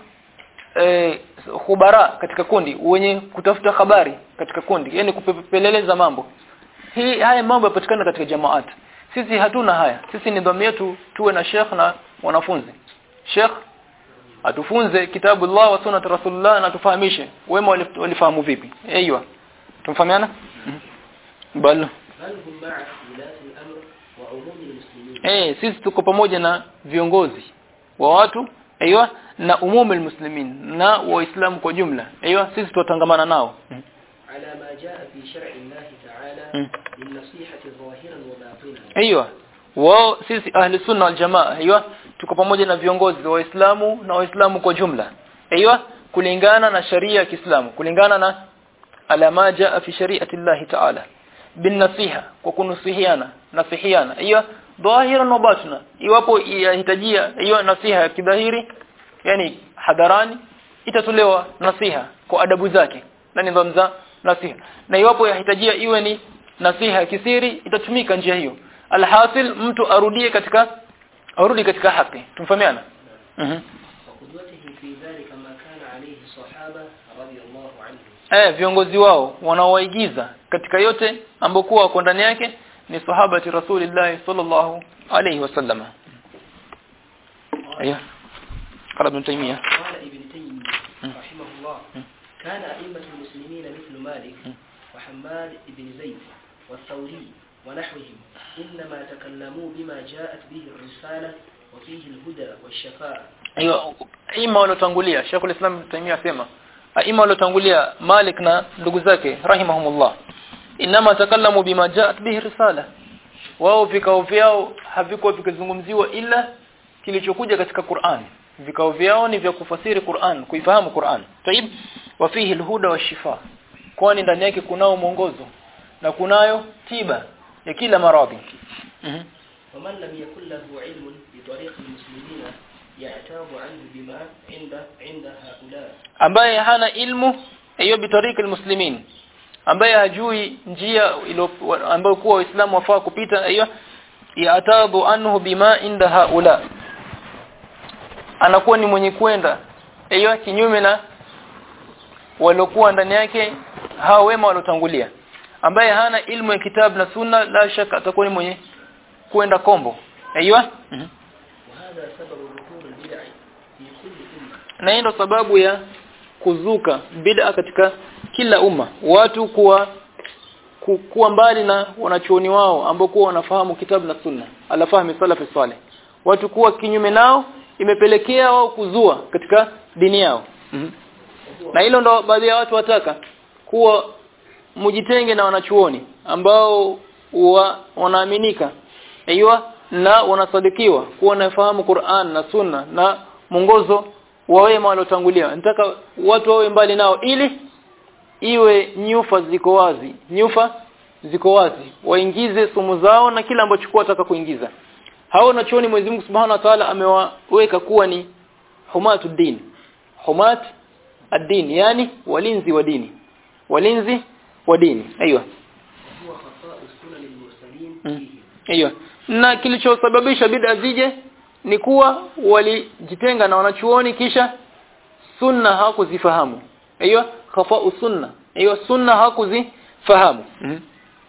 eh, khubara katika kundi wenye kutafuta habari katika kundi yani kupeleleza mambo hii haya mambo yapatikana katika jamaat sisi hatuna haya sisi nidhamu yetu tuwe na sheikh na wanafunzi sheikh atufunze kitabu Allah wa sunnat rasulullah na tufahamishe wema walif- walifahamu vipi aiywa tumfahamiana Mhm. bal بل هم مع ولاة الأمر وعموم المسلمين eh sisi tuko pamoja na viongozi wa watu aiywa na umumu almuslimin na waislamu kwa jumla aiywa sisi tutangamana nao Mhm. على ما جاء في شرع الله تعالى مم. للنصيحة ظاهرا وباطنا Aiyo. Wao sisi ahli sunna wal jamaa, aiyo, tuko pamoja na viongozi wa Waislamu na Waislamu kwa jumla. Aiyo, kulingana na sharia ya Kiislamu, kulingana na alama jaa fi shari'ati Allah Ta'ala. Bin nasiha, kwa kunusihiana, nasihiana. Aiyo, dhahiran wa batna. Iwapo yahitajia aiyo nasiha ya kidhahiri, yani hadharani, itatolewa nasiha kwa adabu zake na nidhamu za nasiha. Na iwapo yahitajia iwe ni nasiha ya kisiri itatumika njia hiyo alhasil mtu arudie katika arudi katika haki tumfahamiana mhm وقدوته في ذلك ما كان عليه الصحابة الصحابة رضي الله عنهم eh viongozi wao wanaowaigiza katika yote ambokuwa wako ndani yake ni sahabati rasulillah sallallahu alayhi wasallam ايوه قال ابن تيميه قال ابن تيمية رحمه الله كان أئمة المسلمين مثل مالك وحماد بن زيد والثوري ونحوهم إنما تكلموا بما جاءت به الرسالة وفيه الهدى والشفاء hiyo ima waliotangulia Sheikh al-Islam Ibn Taymiyyah asema ima waliotangulia Malik na ndugu zake rahimahumullah inama takallamu bima jaat bihi risala wao vikao vyao havikuwa vikizungumziwa ila kilichokuja katika Qur'an vikao vyao ni vya kufasiri Qur'an kuifahamu Qur'an tayib wa fihi alhuda washifa kwani ndani yake kunao mwongozo na kunayo tiba ya kila maradhi mhm ومن لم يكن له علم بطريق المسلمين يعتاب عنه بما عند عند هؤلاء ambaye hana ilmu hiyo bitariki almuslimin ambaye hajui njia ilo ambayo kuwa waislamu wafaa kupita hiyo yatabu anhu bima inda haula anakuwa ni mwenye kwenda hiyo kinyume na waliokuwa ndani yake hao wema waliotangulia ambaye hana ilmu ya kitabu na sunna la shaka atakuwa ni mwenye kwenda kombo hiyo وهذا سبب ظهور البدع في كل أمة na hii ndo sababu ya kuzuka bid'a katika kila umma watu kuwa ku, kuwa mbali na wanachuoni wao ambao kuwa wanafahamu kitabu na sunna alafahamu salafi saleh watu kuwa kinyume nao imepelekea wao kuzua katika dini yao mm -hmm. na hilo ndo baadhi ya watu wataka kuwa mujitenge na wanachuoni ambao wa, wanaaminika aiywa na wanasadikiwa kuwa wanafahamu Qur'an na Sunna na mwongozo wa wema waliotangulia nataka watu wawe mbali nao ili iwe nyufa ziko wazi nyufa ziko wazi waingize sumu zao na kila ambacho kwa wataka kuingiza hao na chuoni Mwenyezi Mungu Subhanahu wa Ta'ala amewaweka kuwa ni humatu din humat ad-din yani walinzi wa dini walinzi wa dini aiywa هو خطاء سنن المرسلين Mm. فيهم Hiyo. Na kilichosababisha bid'a zije ni kuwa walijitenga na wanachuoni kisha sunna hawakuzifahamu. Hiyo khafa'u sunna. Hiyo sunna hawakuzifahamu. Mhm.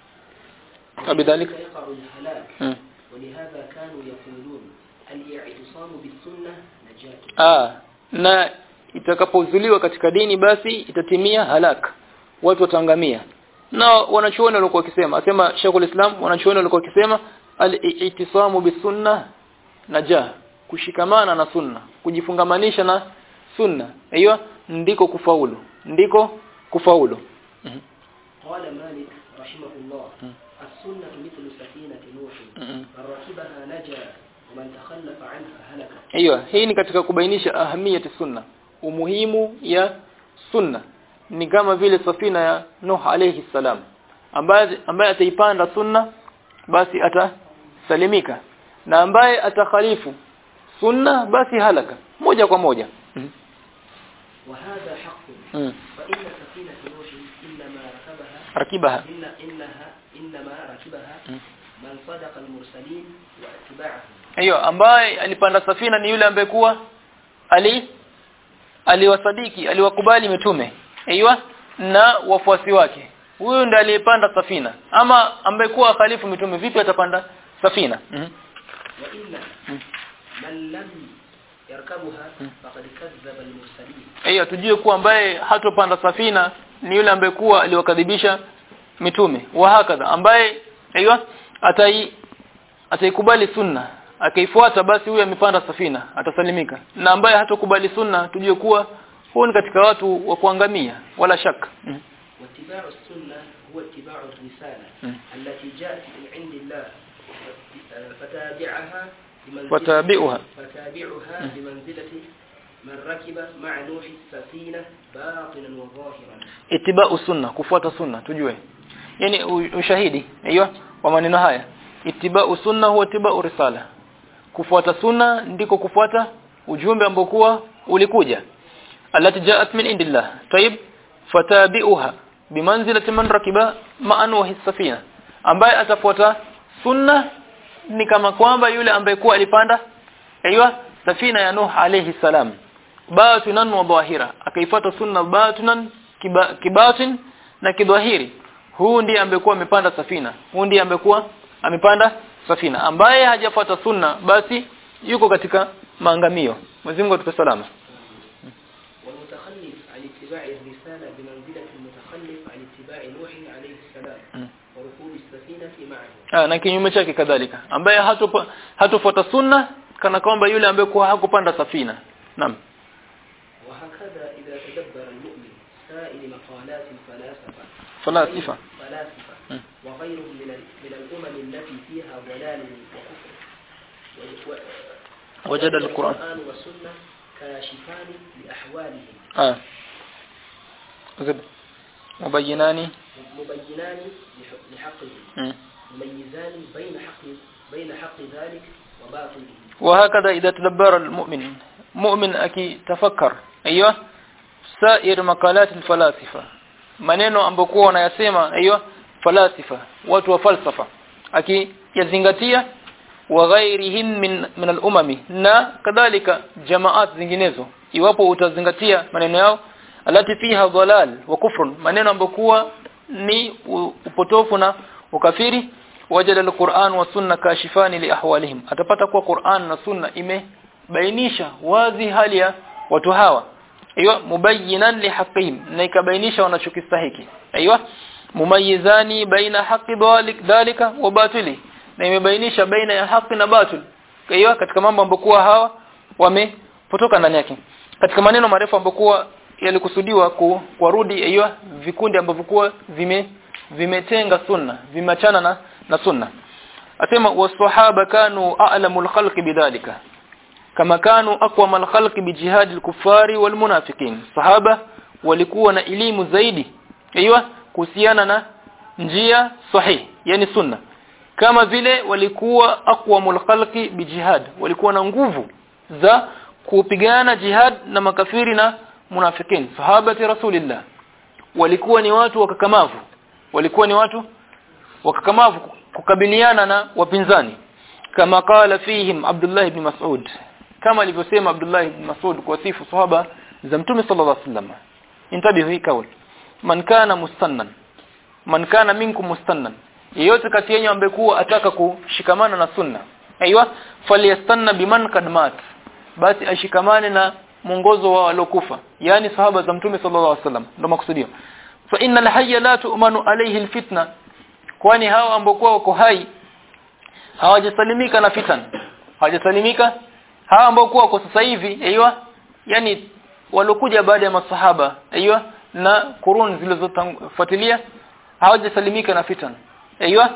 وبذلك يقع الهلاك Mhm. ولهذا كانوا يقولون الاعتصام بالسنة نجاة Ah, na itakapozuliwa katika dini basi itatimia halak. Watu wataangamia. Na wanachuoni walikuwa wakisema, asema Sheikhul Islam wanachuoni walikuwa wakisema al-i'tisamu bisunna najah, kushikamana na sunna, kujifungamanisha na sunna. Hiyo ndiko kufaulu. Ndiko kufaulu. Mhm. قال مالك رحمه الله السنة مثل سفينة نوح Mhm. من ركبها نجا ومن تخلف عنها هلك Hiyo hii ni katika kubainisha ahamiyati sunna. Umuhimu ya sunna ni kama vile safina ya Nuh alayhi salam ambaye ambaye ataipanda sunna basi atasalimika na ambaye atakhalifu sunna basi halaka moja kwa moja mm. وهذا حق mm. فإن سفينة نوح إنما ركبها rakibaha إن إنها إنما ركبها Mm. من صدق المرسلين واتباعهم hiyo ambaye alipanda safina ni yule ambaye kuwa ali aliwasadiki aliwakubali mitume aiywa na wafuasi wake huyo ndiye aliyepanda safina ama ambaye kuwa khalifu mitume vipi atapanda safina mm -hmm. وإن Mm. من لم يركبها فقد كذب المرسلين hiyo tujue kuwa ambaye hatopanda safina ni yule ambaye kuwa aliwakadhibisha mitume wa hakadha ambaye aiywa atai ataikubali sunna akaifuata basi huyo amepanda safina atasalimika na ambaye hatokubali sunna tujue kuwa huyu ni katika watu wa kuangamia wala shaka mm. واتباع السنة هو اتباع الرسالة مم. التي جاءت من عند الله فتابعها بمنزلة وتابعها فتابعها بمنزلة من ركب مع نوح السفينة باطنا وظاهرا itibau sunna kufuata sunna tujue yani u- ushahidi hiyo wa maneno haya itibau sunna huwa itibau risala kufuata sunna ndiko kufuata ujumbe ambao kuwa ulikuja alati jaat min indillah tayib fatabi'uha bimanzilati man rakiba ma'an wa safina ambaye atafuata sunna ni kama kwamba yule ambaye kuwa alipanda aiywa safina ya nuh alayhi salam batinan wa dhahira akaifuata sunna batinan kiba, kibatin na kidhahiri huu ndiye ambekuwa amepanda safina huu ndiye ambekuwa amepanda safina ambaye hajafuata sunna basi yuko katika maangamio Mwenyezi Mungu atupe salama والمتخلف عن اتباع الرسالة بمنزلة المتخلف عن اتباع نوح عليه السلام وركوب السفينة معه Ah, na kinyume chake kadhalika ambaye hatopa- hatofuata sunna kana kwamba yule ambaye kwa hakupanda safina naam وهكذا إذا تدبر المؤمن سائر مقالات الفلاسفة falasifa فلاسفة م. وغيرهم من ال- من الأمم التي فيها ضلال وكفر و- و- وجد القرآن. والسنة كاشفان لأحوالهم ah zid mubayyinani مبينان لح- لحقهم mm. مميزان بين حق بين حق ذلك وباطله وهكذا إذا تدبر المؤمن مؤمن akitafakar ايوه سائر مقالات الفلاسفه maneno ambokuwa wanayasema ايوه falasifa watu wa falsafa akiyazingatia wa ghairihim min min al-umami na kadhalika jamaat zinginezo iwapo utazingatia maneno yao alati fiha dhalal wa kufrun maneno ambokuwa ni u- upotofu na ukafiri wajada al-Qur'an wa sunna kashifani li ahwalihim atapata kuwa Qur'an na sunna imebainisha wazi hali ya watu hawa aiywa mubayyinan li haqqihim na ikabainisha wanachokistahiki aiywa mumayyizani baina haqqi dhalik dhalika wa batili na imebainisha baina ya haki na batil aiywa katika mambo ambokuwa hawa wamepotoka ndani yake katika maneno marefu ambokuwa yalikusudiwa ku, kuwarudi aiywa vikundi ambavyo kuwa vime vimetenga sunna vimachana na, na sunna asema wasahaba kanu a'lamul khalqi bidhalika kama kanu aqwam al-khalqi bijihad al-kuffari wal munafiqin sahaba walikuwa na elimu zaidi aiywa kuhusiana na njia sahihi yani sunna kama vile walikuwa aqwamul khalqi bijihad walikuwa na nguvu za kupigana jihad na makafiri na munafikin sahabati rasulillah walikuwa ni watu wakakamavu walikuwa ni watu wakakamavu kukabiliana na wapinzani kama qala fihim Abdullah ibn Mas'ud kama alivyosema Abdullah ibn Mas'ud kwa sifu sahaba za Mtume sallallahu alaihi wasallam intabihu hii kauli man kana mustannan man kana minkum mustannan yeyote kati yenu ambaye kuwa ataka kushikamana na sunna aiywa falyastanna biman kad mat basi ashikamane na mwongozo wa walokufa yani sahaba za Mtume sallallahu alaihi wasallam ndio makusudio fa innal hayya la tu'manu alayhi alfitna kwani hao ambao wako hai hawajasalimika na fitan hawajasalimika hawa ambao kuwa kwa sasa hivi aiywa yani walokuja baada ya masahaba aiywa na kurun zilizofuatilia hawajasalimika na fitan aiywa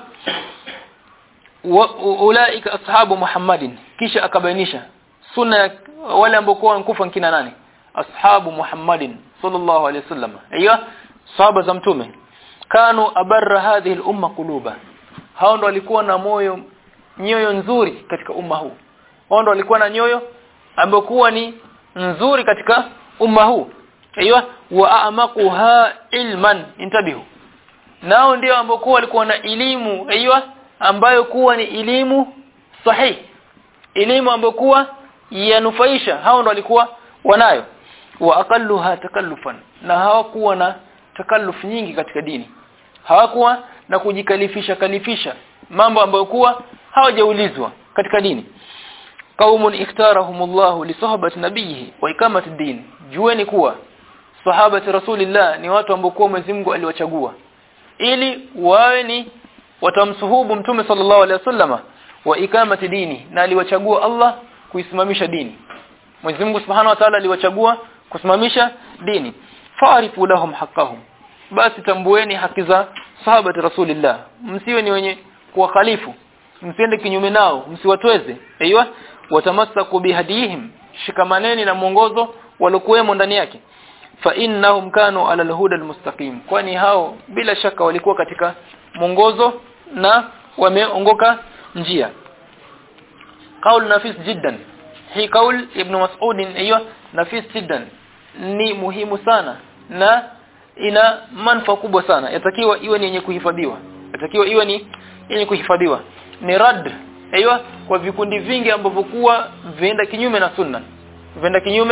ulaika ashabu muhammadin kisha akabainisha sunna ya wale ambao kwa wankufa kina nani ashabu muhammadin sallallahu alaihi wasallam aiywa sahaba za mtume kanu abarra hadhihi al-umma quluba hao ndo walikuwa na moyo nyoyo nzuri katika umma huu hao ndo walikuwa na nyoyo ambokuwa ni nzuri katika umma huu aiywa wa amaquha ilman intabihu nao ndio ambokuwa walikuwa na elimu aiywa ambayo kuwa ni elimu sahihi elimu ambayo kuwa yanufaisha hao ndo walikuwa wanayo wa aqalluha takallufan na hawakuwa na takalluf nyingi katika dini hawakuwa na kujikalifisha kalifisha mambo ambayo kuwa hawajaulizwa katika dini qaumun iktarahumullahu li sahbati nabiyhi wa ikamati din jueni kuwa sahabati rasulillah ni watu ambao kwa Mwenyezi Mungu aliwachagua ili wawe ni watamsuhubu mtume sallallahu alaihi wasallama wa ikamati dini na aliwachagua Allah kuisimamisha dini Mwenyezi Mungu Subhanahu wa Ta'ala aliwachagua kusimamisha dini fa'rifu lahum haqqahum basi tambueni haki za sahabati rasulillah msiwe ni wenye kuwakhalifu msiende kinyume nao msiwatweze aiywa watamassaku bihadihim shikamaneni na mwongozo walokuwemo ndani yake fa innahum kanu ala alhuda almustaqim kwani hao bila shaka walikuwa katika mwongozo na wameongoka njia qaul nafis jiddan hii qaul ibn mas'ud hiyo nafis jiddan ni muhimu sana na ina manufaa kubwa sana yatakiwa iwe ni yenye kuhifadhiwa yatakiwa iwe ni yenye kuhifadhiwa ni rad aiywa kwa vikundi vingi ambavyo kuwa vienda kinyume na sunna vienda kinyume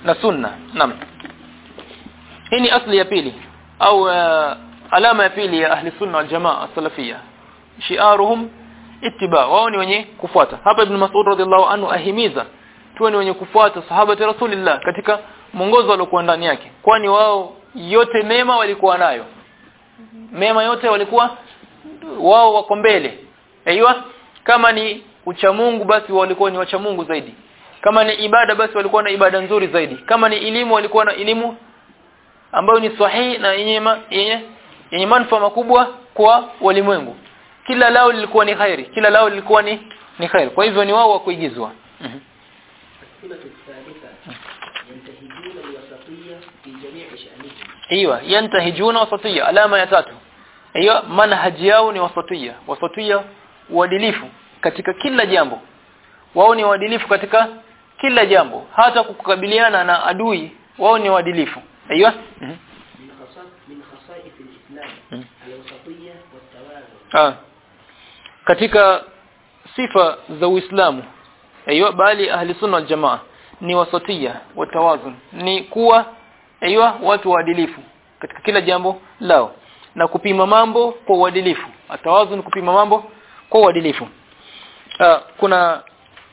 na sunna naam hii ni asli ya pili au uh, alama ya pili ya ahli sunna wal jamaa salafia shiaruhum ittiba wao ni wenye kufuata hapa ibn Mas'ud radhiallahu anhu ahimiza tuwe ni wenye kufuata sahaba ya rasulillah katika mwongozo waliokuwa ndani yake kwani wao yote mema walikuwa nayo mema yote walikuwa wao wako mbele aiywa kama ni ucha Mungu basi walikuwa ni wacha Mungu zaidi kama ni ibada basi walikuwa na ibada nzuri zaidi kama ni elimu walikuwa na elimu ambayo ni sahihi na yenye yenye yenye manufaa makubwa kwa walimwengu kila lao lilikuwa ni khairi kila lao lilikuwa ni ni khairi kwa hivyo ni wao wa kuigizwa mm السمة الثالثة ينتهجون الوسطية في جميع شأنهم ايوه ينتهجون wasatiyya alama ya tatu hiyo manhaji yao ni wasatiyya wasatiyya uadilifu katika kila jambo wao ni uadilifu katika kila jambo hata kukabiliana na adui wao ni uadilifu ايوه من خصائص من خصائص الإسلام مم. الوسطية والتوازن ah katika sifa za Uislamu aiywa bali ahli sunna wal jamaa ni wasatia watawazun ni kuwa aiywa watu waadilifu katika kila jambo lao na kupima mambo kwa uadilifu atawazun kupima mambo kwa uadilifu ah kuna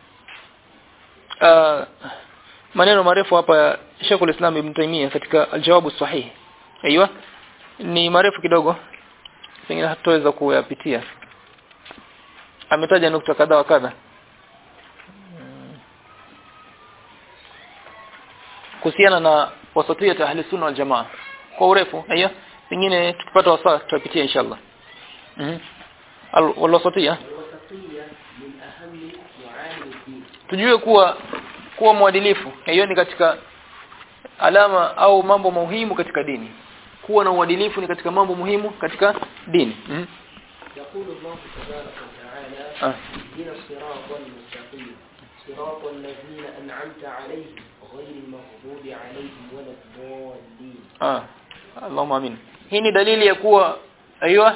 ah maneno marefu hapa ya Sheikh al-Islam Ibn Taymiyyah katika al-Jawabu Sahih aiywa ni marefu kidogo pengine hatutaweza kuyapitia ametaja nukta kadha wa kadha Mm. kuhusiana na wasatiyat ahli sunna wal jamaa kwa urefu haya pengine tukipata wasaa tutapitia inshallah mhm al wasatiyya الوسطية من أهم معالم الدين tujue kuwa kuwa mwadilifu hiyo ni katika alama au mambo muhimu katika dini kuwa na uadilifu ni katika mambo muhimu katika dini mhm يقول الله تبارك وتعالى آه. اهدنا الصراط المستقيم صراط الذين أنعمت عليهم غير المغضوب عليهم ولا الضالين Ah, Allahumma amin. Hii ni dalili ya kuwa aiywa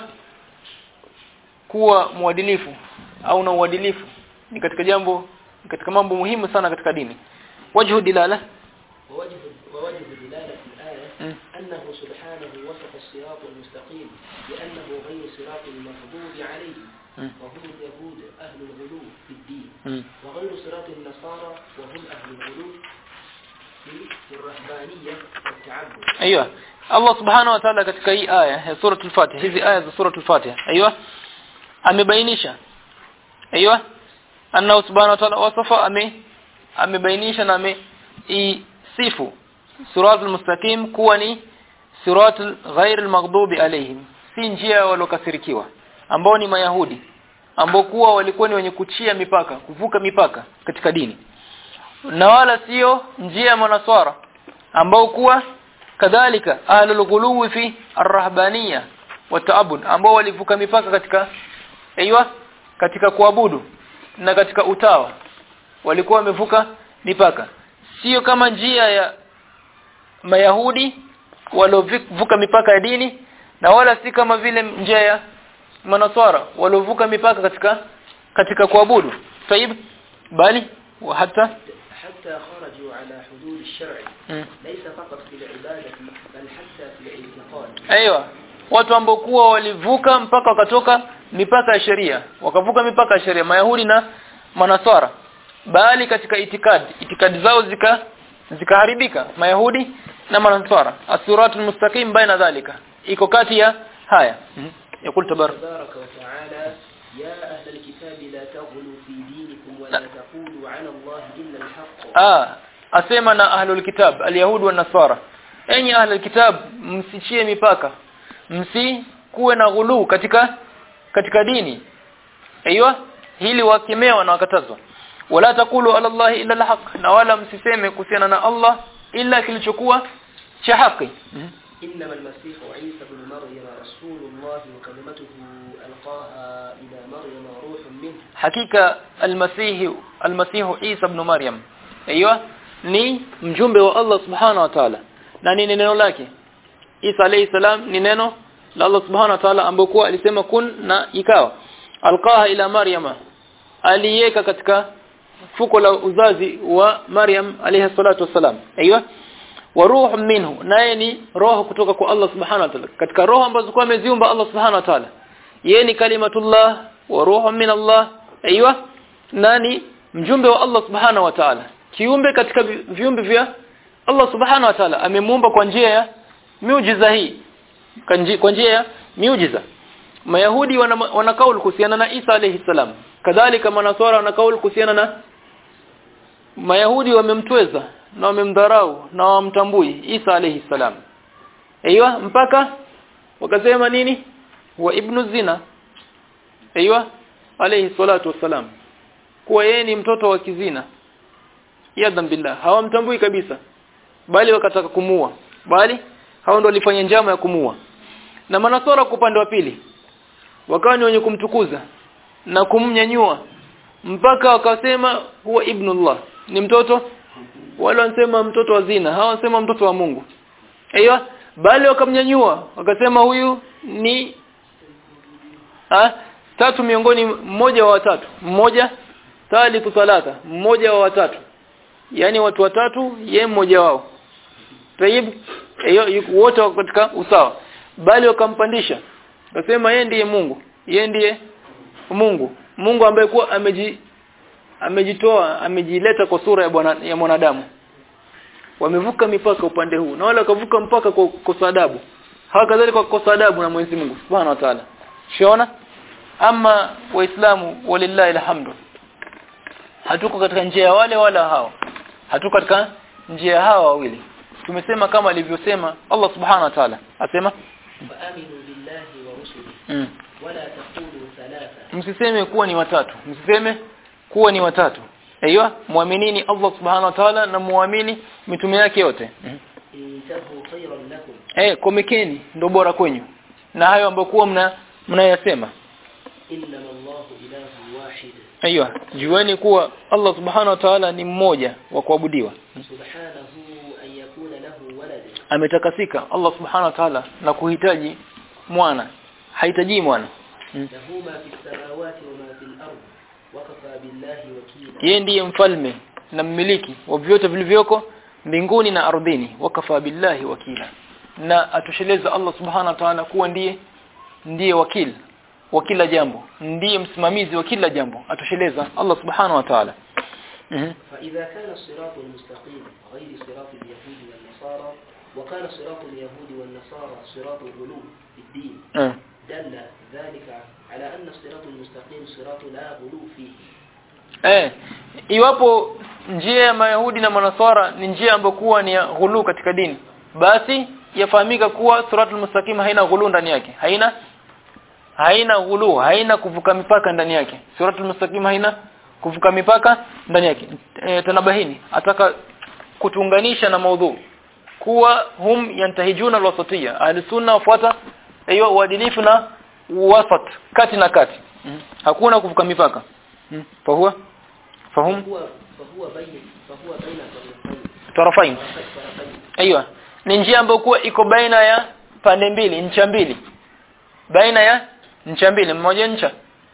kuwa mwadilifu au na uadilifu ni katika jambo ni katika mambo muhimu sana katika dini. Wajhu dilala ووجه, ووجه دلالة الآية م. أنه سبحانه وصف الصراط المستقيم بأنه غير صراط المغضوب عليهم م. وهم اليهود أهل الغلو في الدين mm. وغير صراط النصارى وهم أهل الغلو في الرهبانية والتعبد Aiywa. Allah Subhanahu wa Ta'ala katika hii aya ya suratul Fatiha hizi aya za suratul Fatiha aiywa amebainisha aiywa anna Subhanahu wa Ta'ala wasafa ame amebainisha na ame sifu suratul mustaqim kuwa ni siratul ghairil maghdubi alaihim si njia walokasirikiwa ambao ni mayahudi ambao kuwa walikuwa ni wenye kuchia mipaka kuvuka mipaka katika dini na wala sio njia ya manaswara ambao kuwa kadhalika ahlul ghuluwi fi arrahbaniyya wa ta'abbud ambao walivuka mipaka katika aiywa katika kuabudu na katika utawa walikuwa wamevuka mipaka sio kama njia ya mayahudi waliovuka mipaka ya dini na wala si kama vile njia ya manaswara waliovuka mipaka katika katika kuabudu طيب bali wa hata حتى خرجوا على حدود الشرع mm. ليس فقط في العبادة بل حتى في الاعتقاد Aiwa watu ambao kuwa walivuka mpaka wakatoka mipaka ya sheria wakavuka mipaka ya sheria mayahudi na manaswara bali katika itikadi itikadi zao zika zikaharibika mayahudi na manaswara asiratul mustaqim baina dhalika iko kati ya haya yakul tabarak تبارك وتعالى يا أهل الكتاب لا تغلوا في دينكم ولا تقولوا على الله إلا الحق ah asema na ahlul kitab alyahud wa nasara enyi ahlul kitab msichie mipaka msi kuwe na ghulu katika katika dini aiywa hili wakemewa na wakatazwa wala takulu ala allah illa alhaq na wala msiseme kuhusiana na Allah illa kilichokuwa cha haki إنما المسيح عيسى بن مريم رسول الله وكلمته ألقاها إلى مريم روح منه hakika almasihi almasihu Isa ibn Maryam aiywa ni mjumbe wa Allah subhanahu wa ta'ala na ni neno lake Isa alayhi salam ni neno la Allah subhanahu wa ta'ala ambapo alisema kun na ikawa alqaha ila Maryama aliweka katika fuko la uzazi wa Maryam alayha salatu wasalam aiywa wa ruhu minhu naye ni roho kutoka kwa Allah subhanahu wa ta'ala katika roho ambazo kwa ameziumba Allah subhanahu wa ta'ala yeye ni kalimatullah wa ruhu min Allah aiywa nani mjumbe wa Allah subhanahu wa ta'ala kiumbe katika vi- viumbe vya Allah subhanahu wa ta'ala amemuumba kwa njia ya miujiza hii Kwa nji- kwa njia ya miujiza Mayahudi wana, wana kauli kuhusiana na Isa alayhi salam kadhalika manaswara wana kauli kuhusiana na Mayahudi wamemtweza na wamemdharau na wamtambui Isa alayhi salam Aiywa mpaka wakasema nini wa ibnu zina Aiywa alayhi salatu wassalam kuwa yeye ni mtoto wa kizina yadhan billah hawamtambui kabisa bali wakataka kumua bali hao ndio walifanya njama ya kumua na manasara kwa upande wa pili wakawa ni wenye kumtukuza na kumnyanyua mpaka wakasema huwa ibnullah ni mtoto wale wanasema mtoto wa zina hawa wanasema mtoto wa Mungu aiyo bali wakamnyanyua wakasema huyu ni ha? tatu miongoni mmoja wa watatu mmoja thalithu thalatha mmoja wa watatu yani watu watatu ye mmoja wao tayib hiyo yuko- wote wako katika usawa bali wakampandisha wakasema yeye ndiye Mungu yeye ndiye Mungu Mungu ambaye kuwa ameji amejitoa amejileta kwa sura ya bwana ya mwanadamu wamevuka mipaka upande huu na wale wakavuka mpaka kwa kosa adabu hawa kadhalika kwa kosa adabu na Mwenyezi Mungu Subhanahu wa Ta'ala shiona ama waislamu walillahi alhamdu hatuko katika njia ya wale wala hao hatuko katika njia ya hawa wawili tumesema kama alivyosema Allah Subhanahu wa Ta'ala asema فآمنوا بالله ورسله mm. ولا تقولوا ثلاثة msiseme kuwa ni watatu msiseme kuwa ni watatu aiywa muaminini Allah Subhanahu wa Ta'ala na muamini mitume yake yote mm. انتهوا خيرا لكم eh komekeni ndo bora kwenyu na hayo ambayo kuwa mna mnayasema إنما الله إله واحد aiywa jueni kuwa Allah Subhanahu wa Ta'ala ni mmoja wa kuabudiwa سبحانه أن يكون له ولد ametakasika Allah Subhanahu wa Ta'ala na kuhitaji mwana hahitaji mwana mm. له ما في السماوات وما في الأرض وكفى بالله وكيلا yeye ndiye mfalme na mmiliki wa vyote vilivyoko mbinguni na ardhini wakafa billahi wakila na atosheleza Allah subhanahu wa ta'ala kuwa ndiye ndiye wakili wa kila jambo ndiye msimamizi wa kila jambo atosheleza Allah subhanahu wa ta'ala mhm فإذا كان الصراط المستقيم غير صراط اليهود والنصارى وكان صراط اليهود والنصارى صراط الغلو في الدين eh دل ذلك على أن الصراط المستقيم صراط لا غلو فيه eh iwapo njia ya mayahudi na manasara ni njia ambayo kuwa ni ya ghulu katika dini basi yafahamika kuwa suratul mustaqim haina ghulu ndani yake haina haina ghulu haina kuvuka mipaka ndani yake suratul mustaqim haina kuvuka mipaka ndani yake e, tanabahini ataka kutunganisha na maudhu kuwa hum yantahijuna alwasatiyya ahli sunna wafuata hiyo uadilifu na wasat kati na kati hakuna kuvuka mipaka mm. fahuwa fahum فهو فهو بين فهو بين طرفين tarafain طرفين aiyo ni njia ambayo kuwa iko baina ya pande mbili ncha mbili baina ya ncha mbili mmoja ncha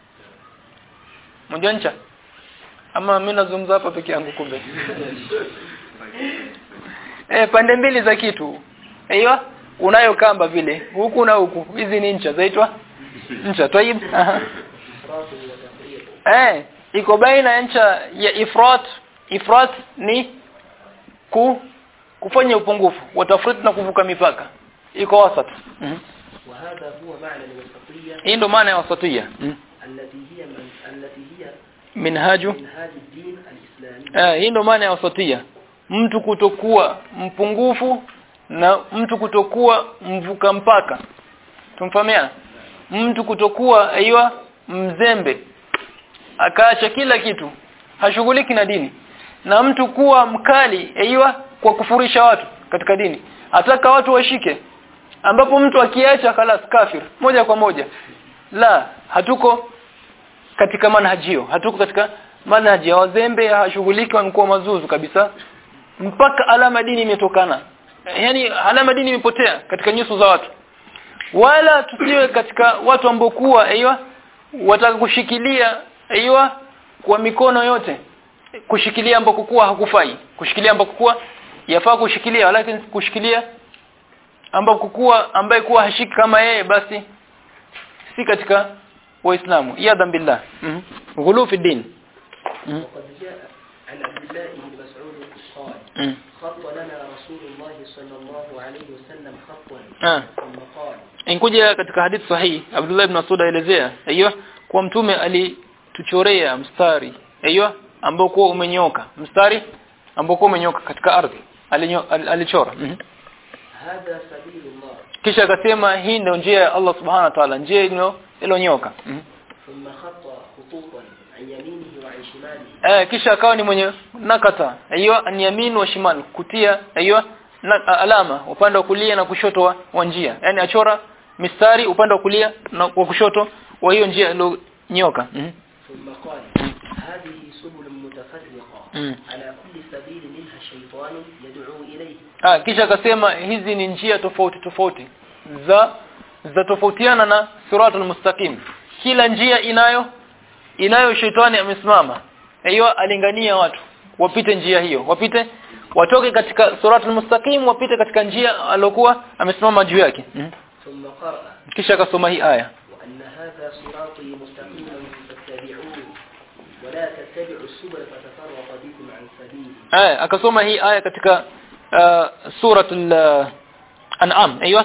mmoja ncha ama mimi nazungumza hapa peke yangu kumbe eh pande mbili za kitu aiyo unayo kamba vile huku na huku hizi ni ncha zaitwa ncha tayib Aha. إفراط وتفريط eh iko baina ya ncha ya ifrat ifrat ni ku kufanya upungufu watafrit na kuvuka mipaka iko wasat mm وهذا هو معنى الوسطية hii ndo maana ya wasatia mm. التي هي من التي هي minhaju منهاج الدين الإسلامي eh hii ndo maana ya wasatia mtu kutokuwa mpungufu na mtu kutokuwa mvuka mpaka tumfahamiana mtu kutokuwa aiywa mzembe akaacha kila kitu hashughuliki na dini na mtu kuwa mkali aiywa kwa kufurisha watu katika dini ataka watu washike ambapo mtu akiacha khalas kafir moja kwa moja la hatuko katika manhajio hatuko katika manhaji ya wazembe hashughuliki wamekuwa mazuzu kabisa mpaka alama dini imetokana yani alama dini imepotea katika nyuso za watu wala tusiwe katika watu ambao kuwa aiywa wataka kushikilia aiywa kwa mikono yote kushikilia ambako kuwa hakufai kushikilia ambako kuwa yafaa kushikilia lakini kushikilia ambako kuwa ambaye kuwa hashiki kama yeye basi si katika waislamu yadhan billah mm -hmm. ghulu fi din mm وقد جاء عن عبد الله بن مسعود قال -hmm. خط لنا رسول الله صلى الله عليه وسلم خطا ah ثم قال inkuja katika hadithi sahihi Abdullah ibn Mas'ud aelezea aiyo kwa mtume alituchorea mstari aiyo ambao kwa umenyoka mstari ambao kwa umenyoka katika ardhi Alinyo, al, alichora mm -hmm. هذا سبيل الله kisha akasema hii ndio njia ya Allah subhanahu wa ta'ala njia ilo ilonyoka mm -hmm. ثم خط خطوطا عن يمينه وعن شماله eh kisha akawa ni mwenye nakata aiyo an yamin wa shimal kutia aiyo na, alama upande wa kulia na kushoto wa, wa njia yani achora mistari upande wa kulia na wa kushoto wa hiyo njia ilonyoka mm -hmm. ثم قال هذه سبل متفرقة مم. على كل سبيل منها شيطان يدعو إليه Ah kisha akasema hizi ni njia tofauti tofauti za za tofautiana na siratul mustaqim. Kila njia inayo inayo shetani amesimama. Hiyo alingania watu wapite njia hiyo, wapite watoke katika siratul mustaqim wapite katika njia alokuwa amesimama juu yake. Mm. ثم قرأ Kisha akasoma hii aya. وأن هذا صراطي مستقيما فاتبعوه ولا تتبعوا السبل فتفرق بكم عن سبيله Aya akasoma hii aya katika uh, suratul uh, an'am aiywa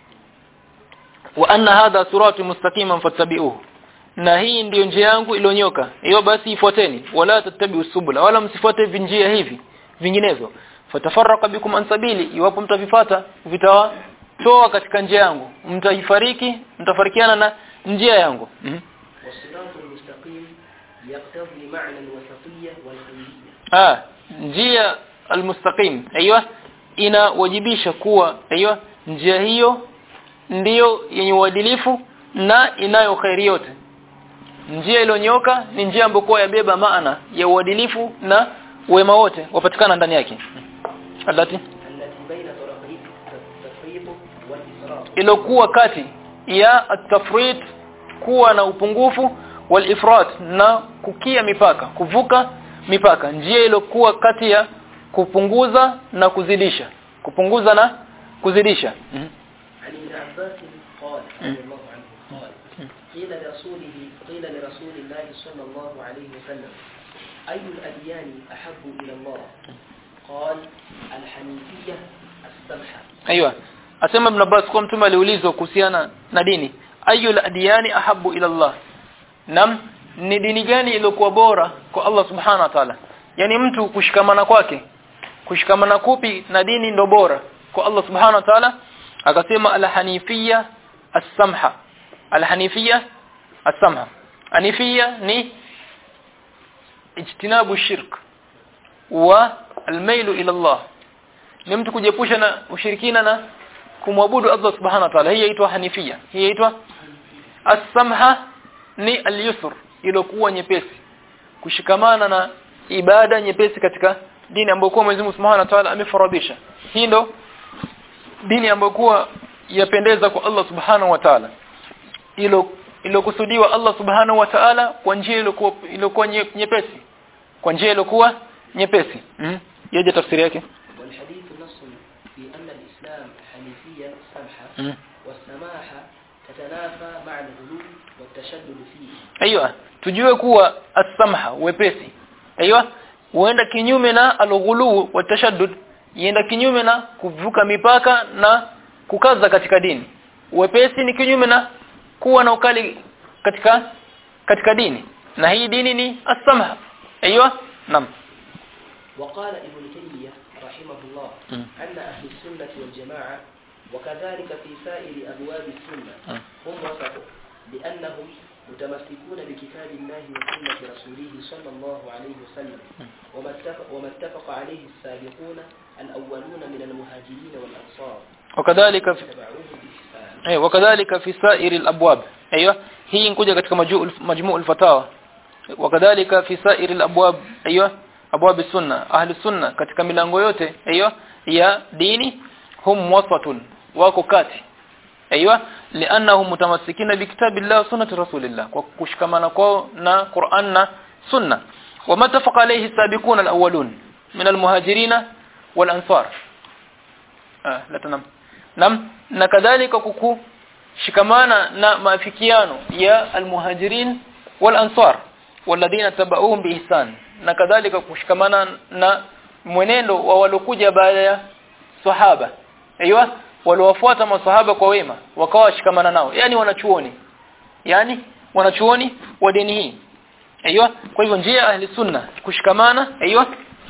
wa anna hadha sirati mustaqiman fattabi'uhu na hii ndiyo njia yangu ilionyoka hiyo basi ifuateni wala tattabi'u subula wala msifuate vinjia hivi vinginezo fatafarraqa bikum an sabili iwapo mtavifata vitawatoa katika njia yangu mtaifariki mtafarikiana na njia yangu mm -hmm. والصراط المستقيم يقتضي معنى الوسطية والخيرية ah njia almustaqim aiywa inawajibisha kuwa aiywa njia hiyo ndiyo yenye uadilifu na inayo khairi yote njia iliyonyoka ni njia ambayo kwa yabeba maana ya uadilifu na wema wote wapatikana ndani yake alati التي بين طرفي التفريط والإسراف ilokuwa kati ya at-tafrit kuwa na upungufu wal ifrat na kukia mipaka kuvuka mipaka njia ilokuwa kati ya kupunguza na kuzidisha kupunguza na kuzidisha mm -hmm. عن ابن عباس قال رضي الله عنه قال قيل لرسوله قيل لرسول الله صلى الله عليه وسلم أي الأديان أحب إلى الله قال الحنيفية السمحة Aiyo. Asema Ibn Abbas kwa mtume aliulizwa kuhusiana na dini. Ayyul adiyani ahabbu ila Allah? Nam ni dini gani iliyokuwa bora kwa Allah Subhanahu wa Ta'ala? Yaani mtu kushikamana kwake. Kushikamana kupi na dini ndo bora kwa Allah Subhanahu wa Ta'ala? Akasema al-hanifiyya as-samha. Al-hanifiyya as-samha. Hanifiyya ni ijtinabu shirk wa al-mailu ila Allah ni mtu kujiepusha na ushirikina na kumwabudu Allah subhanahu wa ta'ala hii inaitwa hanifia hii inaitwa as-samha ni al-yusr iliyokuwa nyepesi kushikamana na ibada nyepesi katika dini ambayo kwa Mwenyezi Mungu Subhanahu wa Ta'ala amefaradhisha hii ndo dini ambayo kwa yapendeza kwa Allah Subhanahu wa Ta'ala ilo ilokusudiwa Allah Subhanahu wa Ta'ala kwa njia iliyokuwa iliyokuwa nye- nyepesi kwa njia iliyokuwa nyepesi mm? yaje tafsiri yake والحديث نص في أن الإسلام حنيفية سمحة mm. والسماحة تتنافى مع الغلو والتشدد فيه Aiyo, tujue kuwa as-samha wepesi. Aiyo, huenda kinyume na al-ghulu wa tashaddud, yenda kinyume na kuvuka mipaka na kukaza katika dini. Wepesi ni kinyume na kuwa na ukali katika katika dini. Na hii dini ni as-samha. Aiyo, nam. وقال ابن تيمية رحمه الله مم. أن أهل السنة والجماعة وكذلك في سائر أبواب السنة مم. هم وسط لأنهم متمسكون بكتاب الله وسنة رسوله صلى الله عليه وسلم وما اتفق, وما اتفق عليه السابقون الأولون من المهاجرين والأنصار Wakadhalika تبعوه بإحسان eh wakadhalika fi sa'iri al-abwab. Aiyo, hii inkuja katika majmu' majmu' al-fatawa. Wakadhalika fi sa'iri al-abwab. Aiyo, abwab sunna ahli sunna katika milango yote aiyo ya dini hum wasatun wako kati aiyo li'annahum mutamassikina bi kitabillah wa sunnati rasulillah kwa kushikamana kwao na Qur'an na sunna وما اتفق عليه السابقون الأولون من المهاجرين والأنصار آه لا تنام نعم na kadhalika kuku shikamana na maafikiano ya almuhajirin wal ansar walladhina tabauhum biihsan na kadhalika kushikamana na mwenendo wa walokuja baada ya sahaba aiywa waliowafuata masahaba kwa wema wakawa washikamana nao yani wanachuoni yani wanachuoni wa dini hii aiywa kwa hivyo njia ahli sunna kushikamana aiywa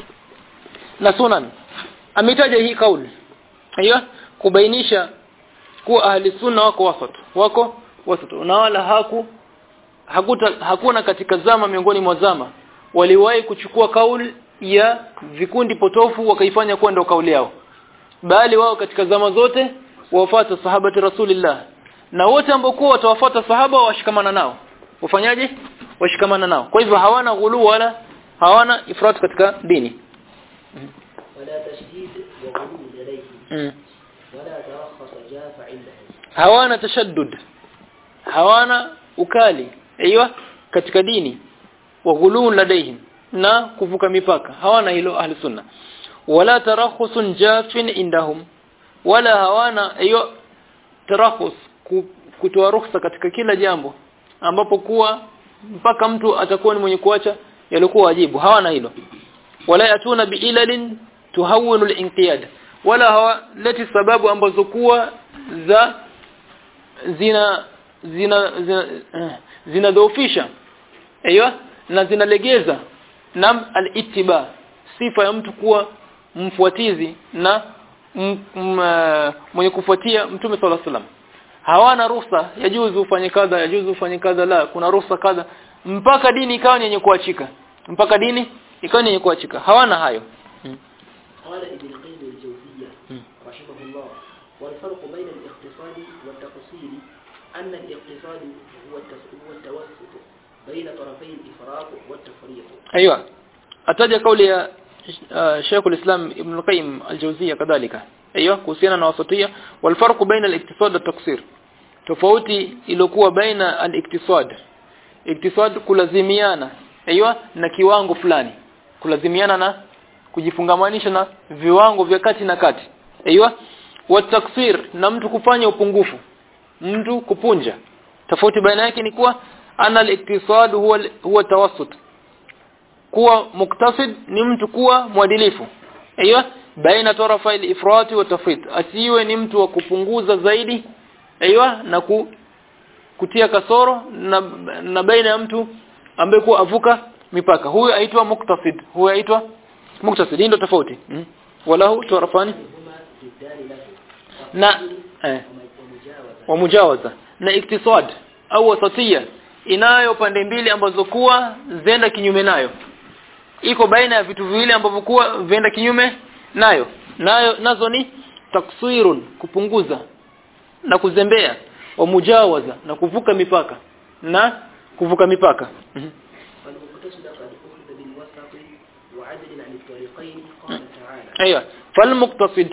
na sunan ametaja hii kauli aiywa kubainisha kuwa ahli sunna wako wasat wako wasat na wala haku hakuta, hakuna katika zama miongoni mwa zama waliwahi kuchukua kauli ya vikundi potofu wakaifanya kuwa ndio kauli yao bali wao katika zama zote wafuata sahabati rasulillah na wote ambao kwa watawafuata sahaba washikamana nao wafanyaje washikamana nao kwa hivyo hawana ghulu wala hawana ifrat katika dini ولا تشديد وغلو لديه mm. ولا ترخص جاف عنده hawana tashaddud hawana ukali aiywa katika dini wa ghulun ladaihim na kuvuka mipaka hawana hilo ahli sunna wala tarakhusun jafin indahum wala hawana aiywa tarakhus ku- kutoa ruhusa katika kila jambo ambapo kuwa mpaka mtu atakuwa ni mwenye kuacha yalikuwa wajibu hawana hilo wala yatuna biilalin tuhawwinu al-inqiyad wala hawaleti sababu ambazo kuwa za zina zina zina eh, zinadhoofisha aiywa na zinalegeza nam al-ittiba sifa ya mtu kuwa mfuatizi na m, m, eh, mwenye kufuatia mtume sallallahu alaihi wasallam hawana ruhusa yajuzu ufanye kadha yajuzu ufanye kadha la kuna ruhusa kadha mpaka dini ikawa ni yenye kuachika mpaka dini ikawa ni yenye kuachika hawana hayo قال ابن القيم الجوزية مم. رحمه الله والفرق بين الاقتصاد والتقصير أن الاقتصاد هو التس- هو التوسط بين طرفي الإفراط والتفريط ايوه ataja kauli ya uh, Sheikh al-Islam Ibn al-Qayyim al-Jawziyya kadhalika ايوه kuhusiana na wasatia wal farq baina al-iktisad wa taksir tofauti iliyokuwa baina al-iktisad iktisad kulazimiana aiywa na kiwango fulani kulazimiana na kujifungamanisha na viwango vya kati na kati aiywa wa taksir na mtu kufanya upungufu mtu kupunja tofauti baina yake ni kuwa ana al-iktisad huwa huwa tawassut kuwa muktasid ni mtu kuwa mwadilifu aiywa baina tarafa al-ifrat wa tafrit asiwe ni mtu wa kupunguza zaidi aiywa na ku, kutia kasoro na, na baina ya mtu ambaye kuwa avuka mipaka huyo aitwa muktasid huyo aitwa muktasid ndio tofauti mm. walahu tarafani هما ضدان له na eh, ومجاوزة wa mujawaza na iktisad au wasatia inayo pande mbili ambazo kuwa zenda kinyume nayo iko baina ya vitu viwili ambavyo kuwa venda kinyume nayo nayo nazo ni taksirun kupunguza na kuzembea wa mujawaza na kuvuka mipaka na kuvuka mipaka Mhm. فالمقتصد قد أخذ بالوسط وعدل عن الطريقين قال تعالى Aiyo, fal muqtasid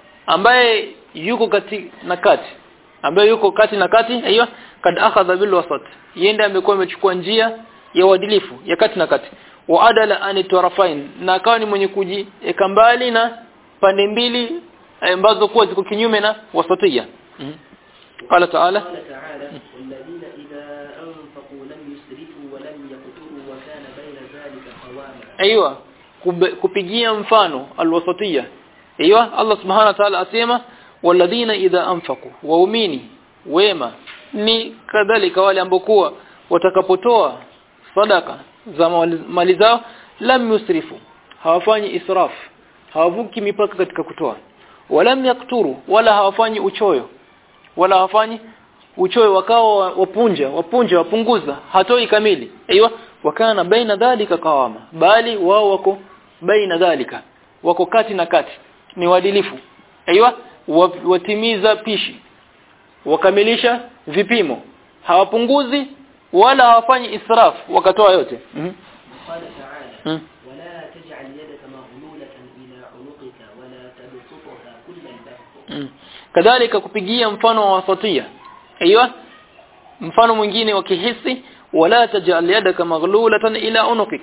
ambaye yuko kati na kati ambaye yuko kati na kati aiyo kad akhadha bil wasat yenda amekuwa amechukua njia ya uadilifu ya kati na kati wa adala an tarafain na akawa ni mwenye kujieka mbali na pande mbili eh, ambazo kuwa ziko kinyume na wasatia Mhm. qala ta'ala قال تعالى والذين إذا أنفقوا لم يسرفوا ولم يقتروا وكان بين ذلك قواما aiywa kub- kupigia mfano alwasatia aiywa Allah subhanahu wa ta'ala asema walladhina idha anfaqu waumini wema ni kadhalika wale ambao kuwa watakapotoa sadaka za mali- mali zao lam yusrifu hawafanyi israf hawavuki mipaka katika kutoa walam yakturu wala hawafanyi uchoyo wala hawafanyi uchoyo wakawa wapunja wapunja wapunguza hatoi kamili aiywa wakana baina dhalika kawama bali wao wako baina dhalika wako kati na kati ni waadilifu aiywa wa- watimiza pishi wakamilisha vipimo hawapunguzi wala hawafanyi israf wakatoa yote mm قال تعالى -hmm. ولا تجعل يدك مغلولة إلى عنقك ولا تبسطها كل البسط Mm. kadhalika kupigia mfano wa wasatia aiywa mfano mwingine wa kihisi wala tajal yadaka maghlulatan ila unukik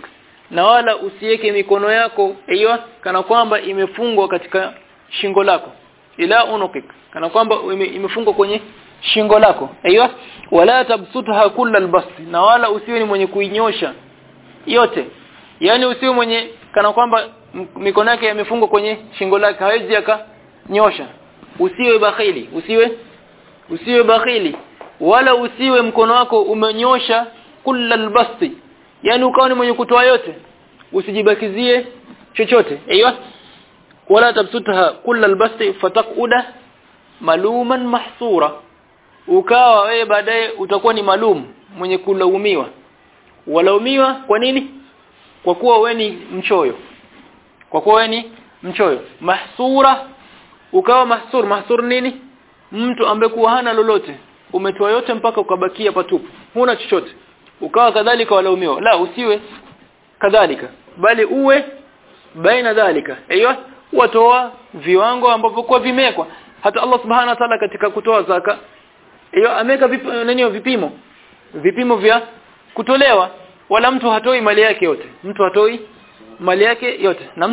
na wala usiweke mikono yako hiyo kana kwamba imefungwa katika shingo lako ila unukik kana kwamba ime, imefungwa kwenye shingo lako hiyo wala tabsutha kullal basti na wala usiwe ni mwenye kuinyosha yote yani usiwe mwenye kana kwamba m- mikono yake yamefungwa kwenye shingo lake hawezi akanyosha usiwe bakhili usiwe usiwe bakhili wala usiwe mkono wako umenyosha kullal basti yani ukawa ni mwenye kutoa yote usijibakizie chochote aiywa wala tabsutha kullal basti fataquda maluman mahsura ukawa wewe baadaye utakuwa ni malum mwenye kulaumiwa walaumiwa kwa nini kwa kuwa wewe ni mchoyo kwa kuwa wewe ni mchoyo mahsura ukawa mahsur mahsur nini mtu ambaye kuwa hana lolote umetoa yote mpaka ukabakia patupu huna chochote ukawa kadhalika walaumiwa la usiwe kadhalika bali uwe baina dhalika aiyo watoa viwango ambavyo kwa vimekwa hata Allah subhanahu wa ta'ala katika kutoa zaka hiyo ameka vip, nani vipimo vipimo vya kutolewa wala mtu hatoi mali yake yote mtu hatoi mali yake yote nam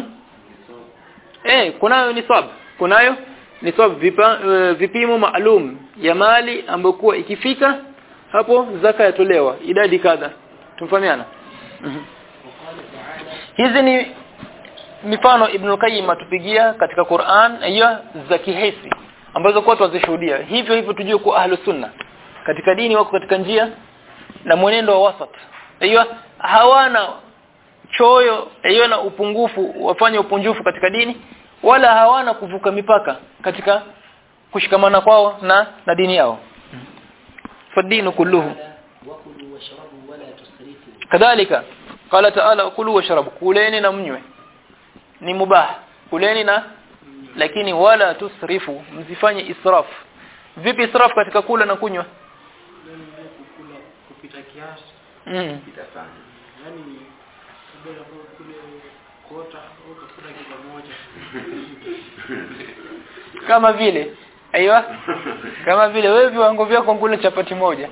eh kunayo nisab kunayo nisab vipa, uh, vipimo maalum ya mali ambayo kuwa ikifika hapo zaka yatolewa idadi kadha tumfahamiana mm وقال تعالى hizi ni mifano Ibn al-Qayyim atupigia katika Qur'an hiyo za kihisi ambazo kwa tuzishuhudia hivyo hivyo tujue kwa ahlus sunna katika dini wako katika njia na mwenendo wa wasat hiyo hawana choyo hiyo na upungufu wafanye upunjufu katika dini wala hawana kuvuka mipaka katika kushikamana kwao na na dini yao fadinu kulluhu تعالى وكلوا واشربوا ولا تسرفوا kadhalika qala ta'ala kulu washrabu kuleni na mnywe ni mubah kuleni na lakini wala tusrifu msifanye israf vipi israf katika kula na kunywa kukula kupita kiasi mm. kupita sana yani kabla ya kule kota au kukula kilo moja kama vile aiyo kama vile wewe viwango vyako kula chapati moja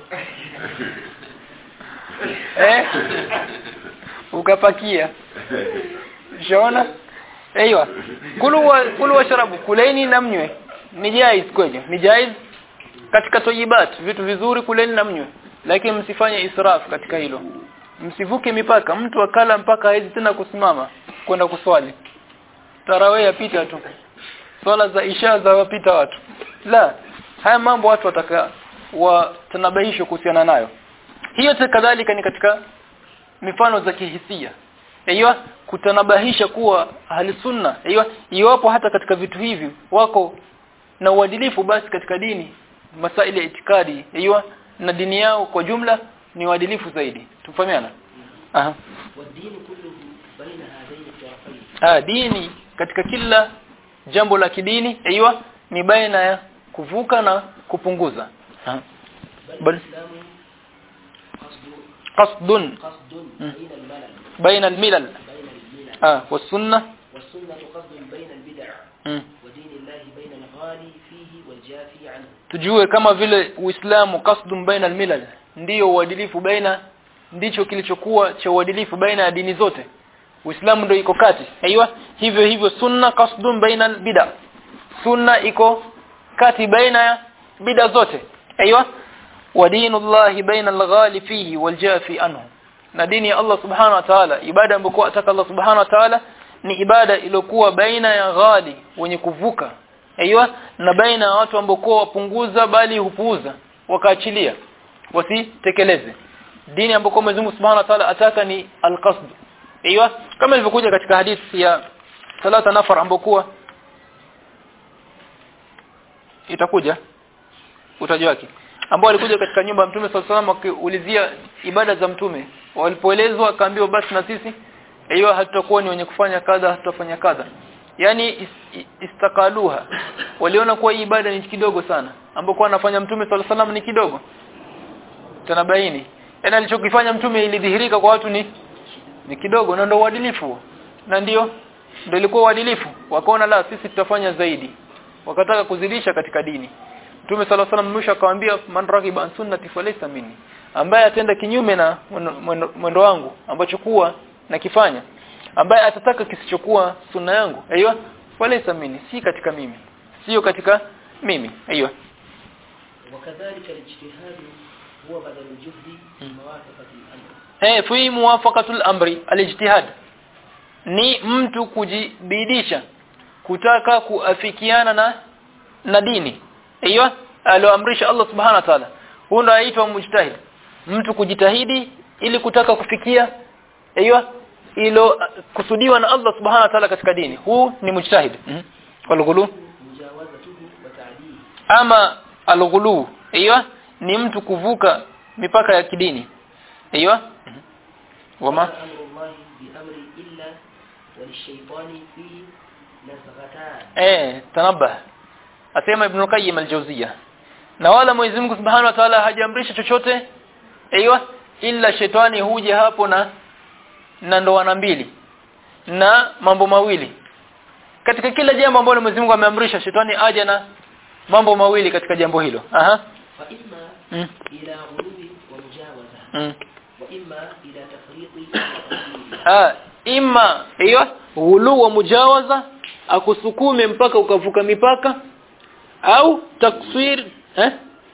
eh ukapakia shaona aiyo kulu wa, kulu washrabu kuleni na mnywe ni jaiz kwenye ni jaiz katika toyibat vitu vizuri kuleni na mnywe lakini msifanye israf katika hilo msivuke mipaka mtu akala mpaka hawezi tena kusimama kwenda kuswali tarawih yapita tu swala za isha za wapita watu la haya mambo watu wataka watanabahisho kuhusiana nayo hiyo te kadhalika ni katika mifano za kihisia hiyo kutanabahisha kuwa ahli sunna hiyo iwapo hata katika vitu hivi wako na uadilifu basi katika dini masaili ya itikadi hiyo na dini yao kwa jumla ni uadilifu zaidi tufahamiana aha والدين كله بين هذين الطرفين ah dini katika kila jambo la kidini aiywa ni baina ya kuvuka na kupunguza Ah. بل بل- الإسلام قصد qasdun قصد مم. بين الملل baina almilal بين الملل ah wasunna والسنة قصد بين البدع mm. ودين الله بين الغالي فيه والجافي عنه tujue kama vile uislamu qasdun baina almilal ndiyo uadilifu baina ndicho kilichokuwa cha uadilifu baina ya dini zote uislamu ndio iko kati aiywa hivyo hivyo sunna qasdun baina albid'a sunna iko kati baina ya bid'a zote aiywa wa dinullahi baina alghali fihi waljafi anhu na dini ya Allah subhanahu wa ta'ala ibada ambayo ataka Allah subhanahu wa ta'ala ni ibada iliyokuwa baina ya ghali wenye kuvuka aiywa na baina ya watu ambao wapunguza bali hupuuza wakaachilia wasitekeleze dini ambayo Mwenyezi Mungu Subhanahu wa Ta'ala ataka ni al-qasd aiywa kama ilivyokuja katika hadithi ya salata nafar ambayo kuwa itakuja utaji wake ambao alikuja katika nyumba ya Mtume sallallahu alaihi wasallam akiulizia ibada za Mtume walipoelezwa akaambiwa basi na sisi hiyo hatutakuwa ni wenye kufanya kadha hatutafanya kadha yani is- istakaluha waliona kuwa hii ibada ni kidogo sana ambapo kwa anafanya Mtume sallallahu alaihi wasallam ni kidogo tanabaini yani alichokifanya Mtume ilidhihirika kwa watu ni ni kidogo na ndio uadilifu na ndio ndio ilikuwa uadilifu wakaona la sisi tutafanya zaidi wakataka kuzidisha katika dini Mtume sala salam mwisho akamwambia man ragiba an sunnati falaysa minni ambaye atenda kinyume na mwendo- mwendo mwendo wangu ambacho kuwa nakifanya ambaye atataka kisichokuwa sunna yangu aiyo walaysa mini si katika mimi sio katika mimi aiyo وكذلك الاجتهاد هو بدل الجهد في موافقة الأمر eh fi muwafaqatul amri alijtihad ni mtu kujibidisha kutaka kuafikiana na na dini aiyo alioamrisha Allah subhanahu wa ta'ala huyo ndo aitwa mujtahid mtu kujitahidi ili kutaka kufikia aiyo ilo kusudiwa na Allah subhanahu wa ta'ala katika dini huu ni mujtahid mm walghulu مجاوزته وتعديه ama alghulu aiyo ni mtu kuvuka mipaka ya kidini aiyo wama أمر الله بأمر إلا وللشيطان فيه نزغتان eh tanabah asema ibn qayyim al-jawziyya na wala Mwenyezi Mungu Subhanahu wa Ta'ala hajaamrisha chochote aiywa illa shetani huja hapo na na ndoana mbili na mambo mawili katika kila jambo ambalo Mwenyezi Mungu ameamrisha shetani aje na mambo mawili katika jambo hilo aha فإما mm. إلى غلو ومجاوزة mm. وإما إلى تفريط وتقدير ah ima hiyo ghulu wa mujawaza akusukume mpaka ukavuka mipaka au taksir eh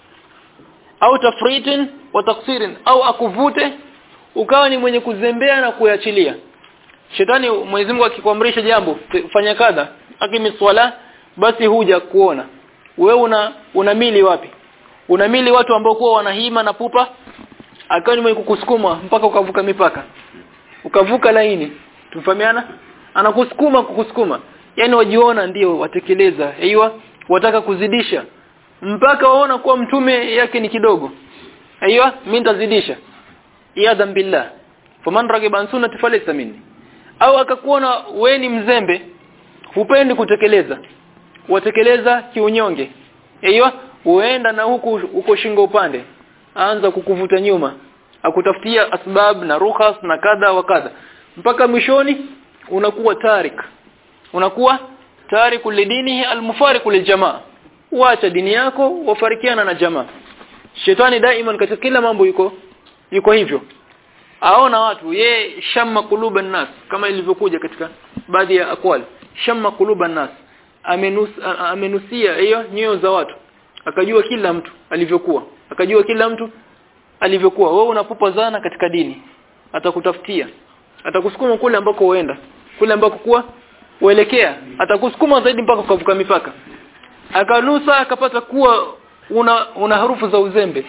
au tafritin wa taksirin au akuvute ukawa ni mwenye kuzembea na kuachilia shetani Mwenyezi Mungu akikuamrisha jambo te- fanya kadha akimi swala basi huja kuona wewe una unamili wapi unamili watu ambao kuwa wanahima na pupa akawa ni mwenye kukusukuma mpaka ukavuka mipaka ukavuka laini tumfahamiana anakusukuma kukusukuma yani wajiona ndio watekeleza aiywa wataka kuzidisha mpaka waona kuwa mtume yake ni kidogo aiywa mimi nitazidisha iyadhan billah faman ragiba an sunnati falaysa minni au akakuona we ni mzembe hupendi kutekeleza watekeleza kiunyonge aiywa uenda na huku uko shingo upande aanza kukuvuta nyuma akutafutia asbab na rukhas na kadha wa kadha mpaka mwishoni unakuwa tarik unakuwa tariku lidinihi almufariqu liljamaa uacha dini yako wafarikiana na jamaa shetani daima katika kila mambo yuko yuko hivyo aona watu ye shamma kuluban nas kama ilivyokuja katika baadhi ya akwali shamma kuluban nas amenus, a- amenusia hiyo nyoyo za watu akajua kila mtu alivyokuwa akajua kila mtu alivyokuwa wewe unapupa zana katika dini atakutafutia atakusukuma kule ambako uenda kule ambako kuwa uelekea atakusukuma zaidi mpaka ukavuka mipaka akanusa akapata kuwa una una harufu za uzembe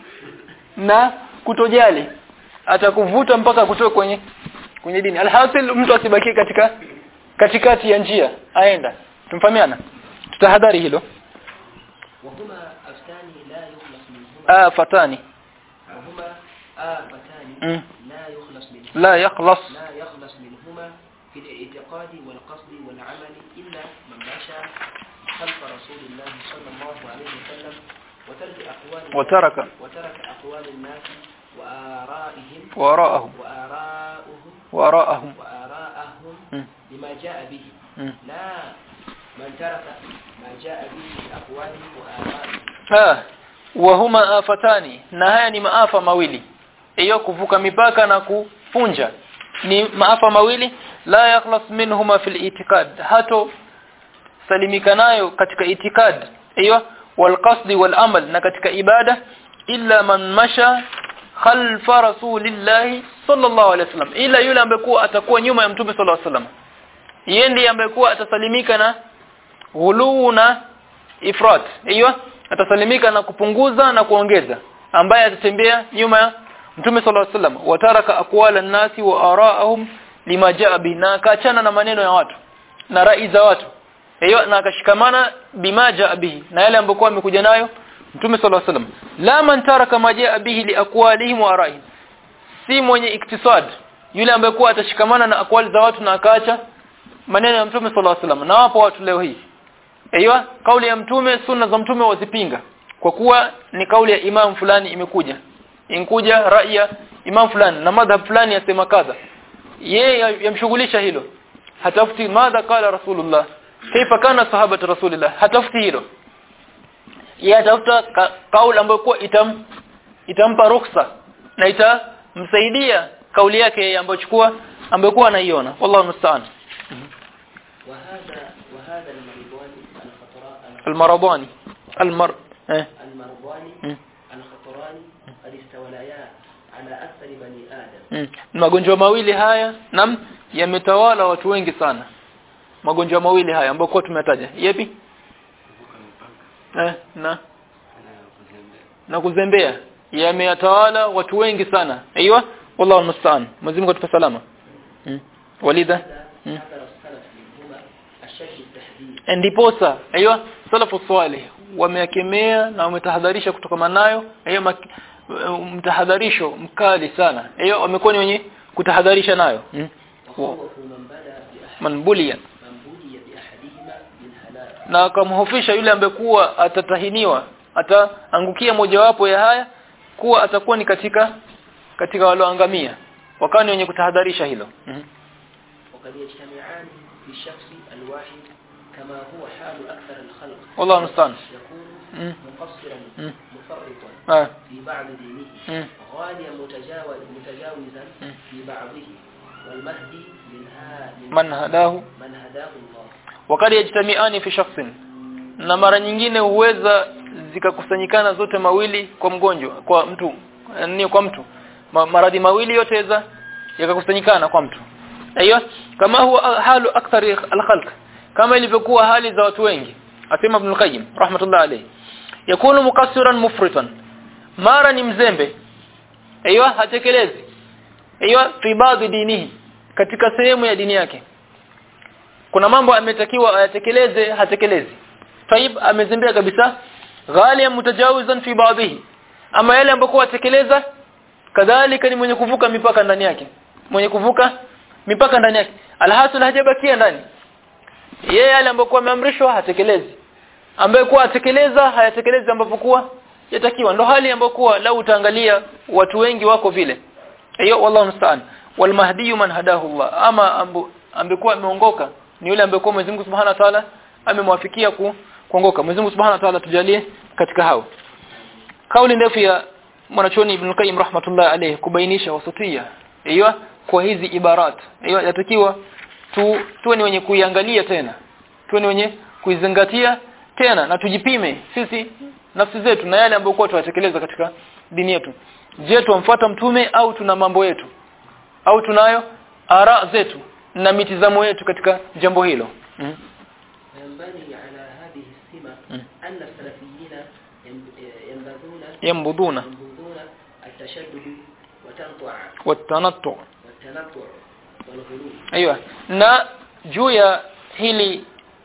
na kutojali atakuvuta mpaka kutoka kwenye kwenye dini alhasil mtu asibaki katika katikati ya njia aenda tumfahamiana tutahadhari hilo وهما أفتان لا يخلص منهما afatani وهما آفتان Mm. لا يخلص منهما la yakhlas لا يخلص منهما في الاعتقاد والقصد والعمل إلا من مشى خلف رسول الله صلى الله عليه وسلم وترك أقوال وترك. وترك أقوال الناس وآرائهم وراءهم وآراؤهم وراءهم وآراءهم Mm. بما جاء به Mm. لا من ترك ما جاء به من أقوالهم وآرائهم ah wahuma afatani na haya ni maafa mawili hiyo kuvuka mipaka na kufunja ni maafa mawili la yakhlas minhuma fil itikad hato salimika nayo katika itikad hiyo wal qasdi wal amal na katika ibada illa man masha khalfa rasulillahi sallallahu alaihi wasallam ila yule ambaye kuwa atakuwa nyuma ya mtume sallallahu alaihi wasallam yeye ndiye ambaye kuwa atasalimika na ghuluu na ifrat hiyo atasalimika na kupunguza na kuongeza ambaye atatembea nyuma ya mtume sallallahu alaihi wasallam wataraka aqwala nasi wa araahum lima jaa bi na akaachana na maneno ya watu na rai za watu hiyo na akashikamana bima jaa bihi na yale ambayo amekuja nayo mtume sallallahu alaihi wasallam la man taraka ma jaa bihi li aqwalihim wa araihim si mwenye iktisad yule ambaye kuwa atashikamana na akwali za watu na akaacha maneno ya mtume sallallahu alaihi wasallam na wapo watu leo hii Aiywa kauli ya mtume sunna za mtume wazipinga kwa kuwa ni kauli ya imam fulani imekuja inkuja rai ya imam fulani na madhhab fulani yasema kadha yeye yamshughulisha hilo hatafuti madha qala rasulullah kaifa kana sahaba rasulullah hatafuti hilo yeye atafuta ka, kauli ambayo kwa itam itampa ruksa na itamsaidia kauli yake ambayo chukua ambaye kwa anaiona wallahu musta'an وهذا وهذا المرضان الخطراء almaradani almar eh المرضان mm. الخطران قد استوليا على أكثر بني آدم Mm. magonjwa mawili haya nam yametawala watu wengi sana magonjwa mawili haya ambayo kwa tumetaja yapi eh na na kuzembea yameyatawala watu wengi sana aiywa wallahu musta'an Mwenyezi Mungu atupe salama mm. walida هذا حذر السلف منهما أشد التحذير ndiposa aiywa salafu salih wameyakemea na wametahadharisha kutokana nayo hiyo mak- mtahadharisho mkali sana hiyo wamekuwa ni wenye kutahadharisha nayo mm. وخوفوا من بدا بأحد man bulia من بلي بأحدهما بالهلاك na akamhofisha yule ambaye kuwa atatahiniwa ataangukia mojawapo ya haya kuwa atakuwa ni katika katika walioangamia wakani wenye kutahadharisha hilo mm. وقد يجتمعان في الشخص الواحد كما هو حال أكثر الخلق والله المستعان يكون مم. مقصرا مم. مفرطا آه. في بعض دينه مم. غاليا متجاوز متجاوزا مم. في بعضه والمهدي من ها من man hadahu من هداه الله wakati yajtamiani fi shakhsin na mara nyingine huweza zikakusanyikana zote mawili kwa mgonjwa kwa mtu ni kwa mtu Ma, maradhi mawili yote yaweza yakakusanyikana kwa mtu aiyo kama huwa halu akthari alkhalq kama ilivyokuwa hali za watu wengi asema ibn al-qayyim rahmatullah alayhi yakunu mukassiran mufritan mara ni mzembe aiyo hatekelezi aiyo fi baadhi dinihi katika sehemu ya dini yake kuna mambo ametakiwa ayatekeleze hatekelezi taib amezembea kabisa ghaliyan mutajawizan fi baadhihi ama yale ambayo atekeleza kadhalika ni mwenye kuvuka mipaka ndani yake mwenye kuvuka mipaka ndani yake alhasil hajabakia ndani yeye yale ambayo ameamrishwa hatekelezi ambaye kuwa atekeleza hayatekelezi ambapo kuwa yatakiwa ndo hali ambayo kuwa lau utaangalia watu wengi wako vile hiyo wallahu musta'an wal mahdi man hadahu Allah ama ambu- ambekuwa ameongoka ni yule ambekuwa Mwenyezi Mungu Subhanahu wa Ta'ala amemwafikia ku, kuongoka Mwenyezi Mungu Subhanahu wa Ta'ala tujalie katika hao kauli ndefu ya mwanachuoni Ibn Qayyim rahmatullah alayhi kubainisha wasutia hiyo kwa hizi ibarat hiyo yatakiwa tu tuwe ni wenye kuiangalia tena tuwe ni wenye kuizingatia tena na tujipime sisi nafsi zetu na yale ambayo kwa tunatekeleza katika dini yetu je tumfuata mtume au tuna mambo yetu au tunayo ara zetu na mitizamo yetu katika jambo hilo mm. وينبني على هذه السمة مم. أن السلفيين ينب- ينبذون yambuduna ينبذون التشدد وتنطع watanattu والتنطع والغلو aiyo na juu ya hili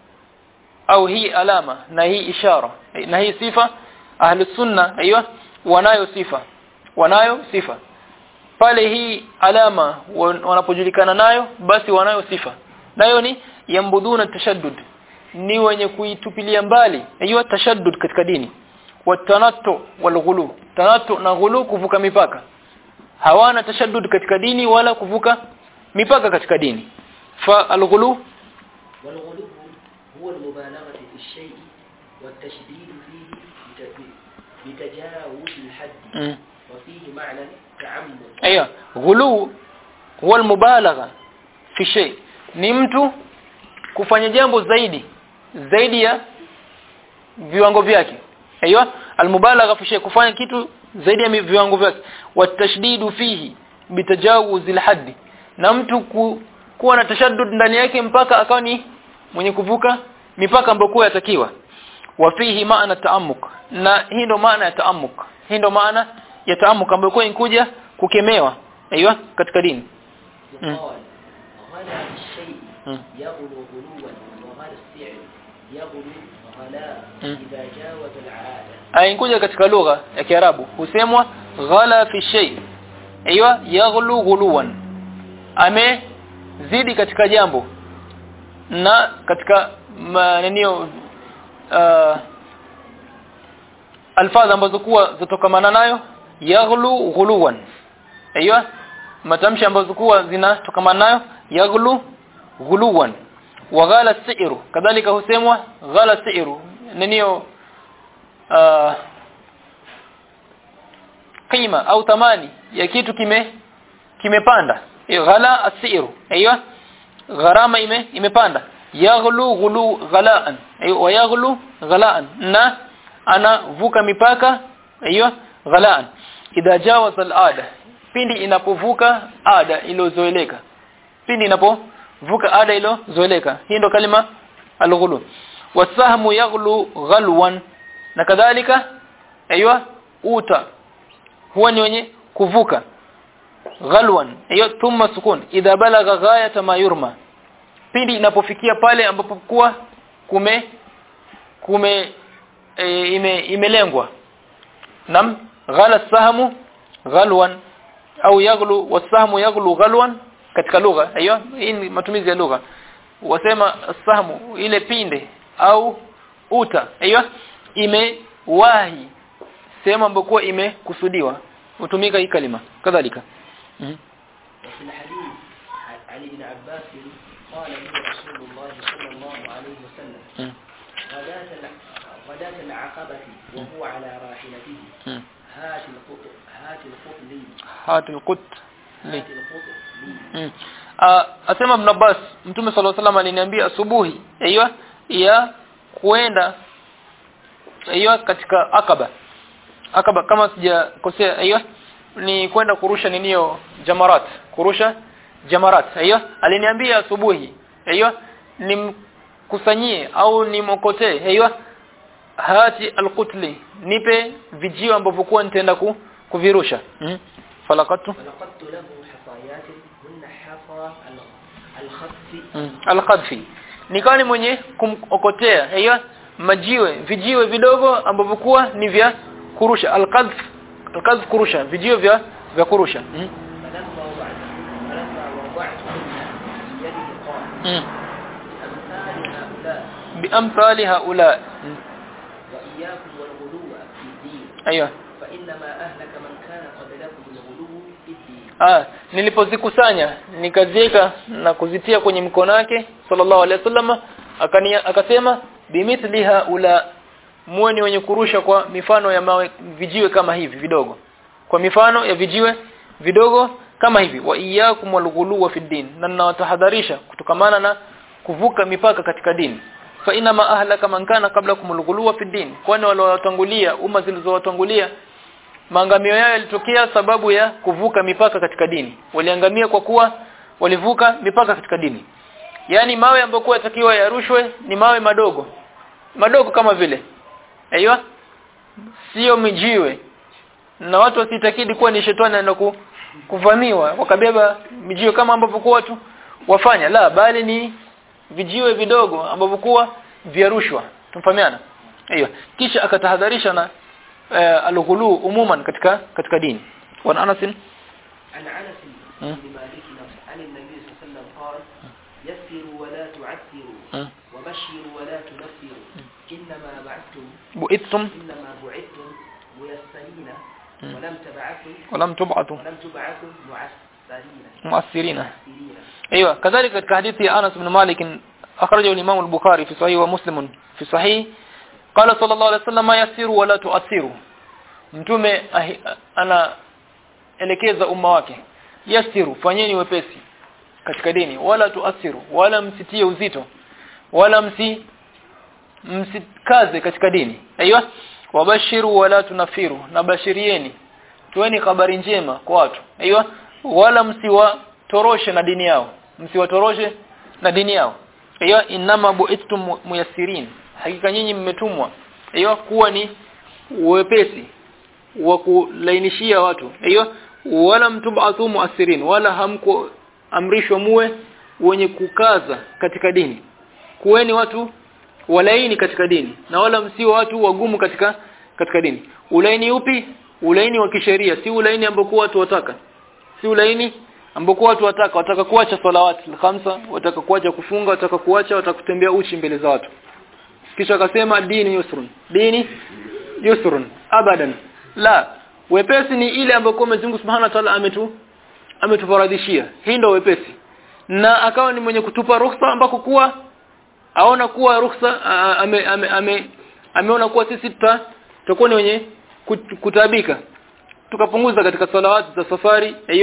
au hii alama na hii ishara na hii sifa ahli sunna aiyo wanayo sifa wanayo sifa pale hii alama wan- wanapojulikana nayo basi wanayo sifa nayo ni yambuduna tashaddud ni wenye kuitupilia mbali aiyo tashaddud katika dini watanattu walghulu tanattu na ghulu kuvuka mipaka hawana tashaddud katika dini wala kuvuka mipaka katika dini fa alghulu والغلو هو المبالغة في الشيء والتشديد فيه بت- بتجاوز الحد mm. وفيه معنى تعمد aya ghulu huwa almubalagha fi shay ni mtu kufanya jambo zaidi zaidi ya viwango vyake aiyo almubalagha fi shay kufanya kitu zaidi ya mi- viwango vyake watashdidu fihi bitajawuzil haddi na mtu ku, kuwa na tashaddud ndani yake mpaka akawa ni mwenye kuvuka mipaka ambayo kwa yatakiwa wa fihi maana taamuk na hii ndo maana ya taamuk hii ndo maana ya taamuk ambayo kwa inkuja kukemewa aiyo katika dini مم. يقال غلا الشيء مم. يغلو غلوا وغلا السعر يغلو غلاء مم. إذا جاوز العادة ainkuja katika lugha ya Kiarabu husemwa ghala fi shay aiyo yaghlu ghuluwan amezidi katika jambo na katika manenio uh, alfadha ambazo kuwa zitokamana nayo yaghlu ghuluwan aiyo matamshi ambazo kuwa zinatokamana nayo yaghlu ghuluwan wa ghala si'ru kadhalika husemwa ghala si'ru nenio uh, kima au thamani ya kitu kime kimepanda hiyo ghala asiru aiyo gharama ime imepanda yaghlu ghulu ghalaan aiyo wa yaghlu ghalaan na anavuka mipaka aiyo ghalaan idha jawaza al-ada pindi inapovuka ada iliyozoeleka pindi inapovuka ada iliyozoeleka hii ndo kalima al-ghulu wasahmu yaghlu ghalwan na kadhalika aiyo uta huwa ni wenye kuvuka ghalwan hiyo thumma sukun idha balagha ghayata ma yurma pindi inapofikia pale ambapo kuwa kume kume e, ime, imelengwa nam ghala sahamu ghalwan au yaghlu wasahmu yaghlu ghalwan katika lugha hiyo hii ni matumizi ya lugha wasema sahmu ile pinde au uta hiyo imewahi sehemu ambayo imekusudiwa hutumika hii kalima kadhalika mm -hmm. وفي الحديث عن ابن عباس قال له رسول الله صلى الله عليه وسلم مم. غداة الع- غداة العقبة وهو على راحلته مم. هات القط هات القط لي hatul qut li هات القط لي Mm. Ah, asema Ibn Abbas Mtume صلى الله عليه وسلم aliniambia asubuhi hiyo ya kuenda hiyo katika Akaba Akaba kama sijakosea hiyo ni kwenda kurusha ninio jamarat kurusha jamarat hiyo aliniambia asubuhi hiyo nimkusanyie au nimokotee hiyo hati alqutli nipe vijio ambavyo kwa nitaenda ku, kuvirusha mm. falakatu فلقدت له حصايات هن حصى ال- الخف mm. alqadfi nikawa ni mwenye kumokotea hiyo majiwe vijiwe vidogo ambavyo kuwa ni vya kurusha alqadf alqadf kurusha vijiwe vya vya kurusha mm. فلما وضعت فلما وضعتهن في يده قال mm. بأمثال biamthali هؤلاء haula mm. وإياكم والغلو في الدين aiyo فإنما أهلك من كان قبلكم الغلو في الدين ah nilipozikusanya nikaziweka na kuzitia kwenye mkono wake sallallahu alaihi wasallam akania akasema bimithli haula muwe ni wenye kurusha kwa mifano ya mawe vijiwe kama hivi vidogo kwa mifano ya vijiwe vidogo kama hivi wa iyyakum walghuluwa fi din na ninawatahadharisha kutokamana na kuvuka mipaka katika dini fa ina ma ahlaka man kana qablakum alghuluwa fi din kwani waliowatangulia umma zilizowatangulia maangamio yao yalitokea sababu ya kuvuka mipaka katika dini waliangamia kwa kuwa walivuka mipaka katika dini yani mawe ambayo kwa yatakiwa yarushwe ni mawe madogo madogo kama vile aiyo sio mijiwe na watu wasitakidi kuwa ni shetani anaenda ku, kuvamiwa wakabeba mijiwe kama ambavyo kwa watu wafanya la bali ni vijiwe vidogo ambavyo kuwa vyarushwa tumfahamiana aiyo kisha akatahadharisha na uh, alghulu umuman katika katika dini wa Anas عن أنس مم. بن مالك عن النبي صلى الله عليه وسلم قال يسروا ولا تعسروا مم. وبشروا ولا تنفروا إنما بعثتم bu'ithum إنما بعثتم ميسرين مم. ولم تبعثوا walam tub'atu ولم تبعثوا معسرين mu'assirina معسرين ايوه كذلك katika hadithi ya Anas ibn Malik akhrajahu al-Imam al-Bukhari fi sahih wa Muslim fi sahih qala sallallahu alayhi wasallam yasiru wala tu'assiru mtume ahi- ana elekeza umma wake yasiru fanyeni wepesi katika dini wala tuasiru wala msitie uzito wala msi msikaze katika dini aiywa wabashiru wala tunafiru na bashirieni tueni habari njema kwa watu aiywa wala msiwatoroshe na dini yao msiwatoroshe na dini yao aiywa inama bu'ithtum muyassirin hakika nyinyi mmetumwa aiywa kuwa ni wepesi wa kulainishia watu hiyo wala mtubathu muasirin wala hamko amrishwa muwe wenye kukaza katika dini kuweni watu walaini katika dini na wala msio watu wagumu katika katika dini ulaini upi ulaini wa kisheria si ulaini ambao watu wataka si ulaini ambao watu wataka wataka kuacha salawati khamsa wataka kuacha kufunga wataka kuacha wataka kutembea uchi mbele za watu kisha akasema dini yusrun dini yusrun abadan la wepesi ni ile ambayo Mwenyezi Mungu Subhanahu wa Ta'ala ametu ametufaradhishia hii ndio wepesi na akawa ni mwenye kutupa ruhusa ambako kuwa aona kuwa ruhusa a- ame, ame, ame, ameona kuwa sisi tuta tutakuwa ni wenye kut- kutabika tukapunguza katika salawati za safari hiyo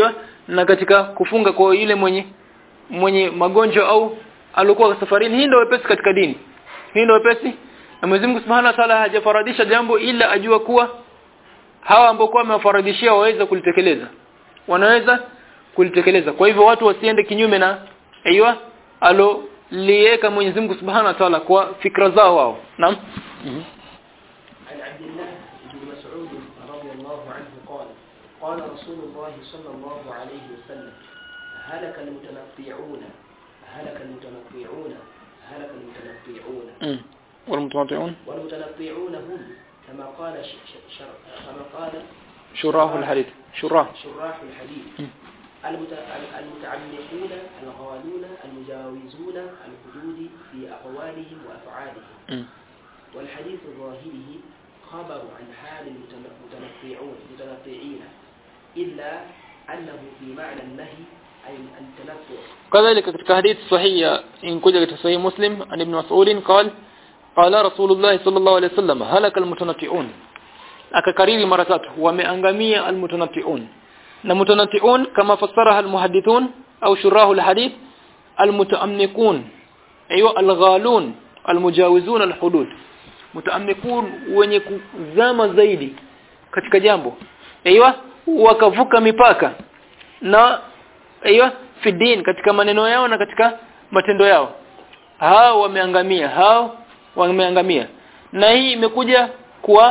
na katika kufunga kwa yule mwenye mwenye magonjwa au alikuwa safarini hii ndio wepesi katika dini hii ndio wepesi na Mwenyezi Mungu Subhanahu wa Ta'ala hajafaradisha jambo ila ajua kuwa hawa ambao kwa amewafaradishia waweza kulitekeleza wanaweza kulitekeleza kwa hivyo watu wasiende kinyume na aiywa alo lieka Mwenyezi Mungu Subhanahu wa Ta'ala kwa fikra zao wao naam mm عن عبد الله بن مسعود رضي الله عنه قال قال رسول الله صلى الله عليه وسلم هلك المتنطيعون هلك المتنطيعون هلك المتنطيعون -hmm. والمتمتعون والمتنطيعون هم كما قال ش... ش... شر... كما قال شراه الحديث شراه شراح الحديث مم. المت... المتعمقون الغالون المجاوزون الحدود في أقوالهم وأفعالهم مم. والحديث ظاهره خبر عن حال المتنطيعون متنطيعين إلا أنه في معنى النهي أي التنطع كذلك katika hadithi sahihi inkuja katika sahihi Muslim an ibn Mas'ud قال قال رسول الله صلى الله عليه وسلم هلك المتنطعون akakariri mara tatu wameangamia almutanatti'un na mutanatti'un kama fassaraha almuhaddithun au shurahu alhadith almutaamnikun ayo alghalun almujawizun alhudud mutaamnikun wenye kuzama zaidi katika jambo aiywa wakavuka mipaka na aiywa fi din katika maneno yao na katika matendo yao hao wameangamia hao wameangamia na hii imekuja kwa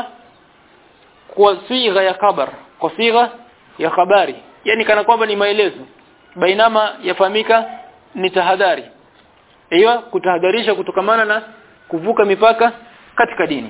kwa sigha ya khabar kwa sigha ya habari yani kana kwamba ni maelezo bainama yafahamika ni tahadhari hiyo kutahadharisha kutokamana na kuvuka mipaka katika dini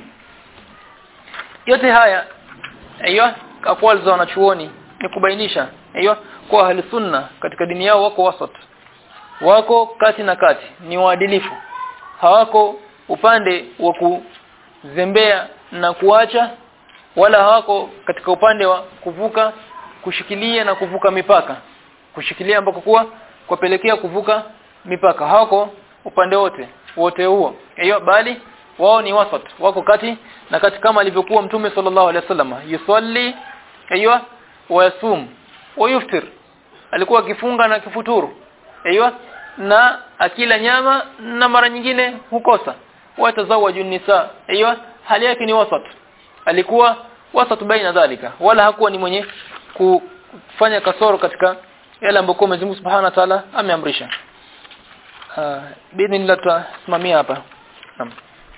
yote haya hiyo akwal za wanachuoni ni kubainisha hiyo kwa ahli sunna katika dini yao wako wasat wako kati na kati ni waadilifu hawako upande wa kuzembea na kuacha wala hawako katika upande wa kuvuka kushikilia na kuvuka mipaka kushikilia ambako kuwa kupelekea kuvuka mipaka hawako upande wote wote huo hiyo bali wao ni wasat wako kati na kati kama alivyokuwa mtume sallallahu alaihi wasallam yusalli hiyo wayasum wayuftir alikuwa akifunga na kifuturu hiyo na akila nyama na mara nyingine hukosa watazawaju nisa hiyo hali yake ni wasat alikuwa wasat baina dhalika wala hakuwa ni mwenye kufanya kasoro katika yale ambayo Mwenyezi Mungu Subhanahu wa Ta'ala ameamrisha uh, bidhnillah tutasimamia hapa naam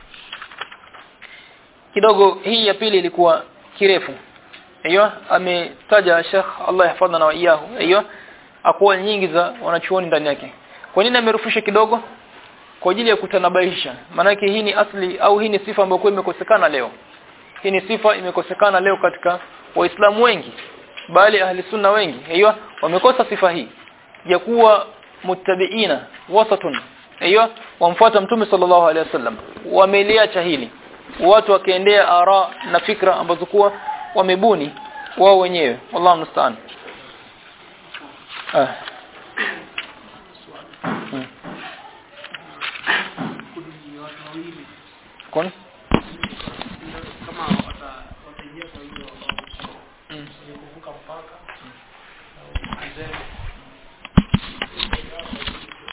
kidogo hii ya pili ilikuwa kirefu hiyo ametaja Sheikh Allah yahfadhana wa iyahu hiyo akuwa nyingi za wanachuoni ndani yake kwa nini amerufusha kidogo kwa ajili ya kutanabaisha maanake hii ni asli au hii ni sifa ambayo imekosekana leo hii ni sifa imekosekana leo katika waislamu wengi bali ahli sunna wengi hiyo wamekosa sifa hii ya kuwa muttabiina wasatun hiyo wamfuata mtume sallallahu alaihi wasallam wameliacha hili watu wakaendea ara na fikra ambazo kuwa wamebuni wao wenyewe wallahu musta'an ah hmm. kundi watu wawili Kon?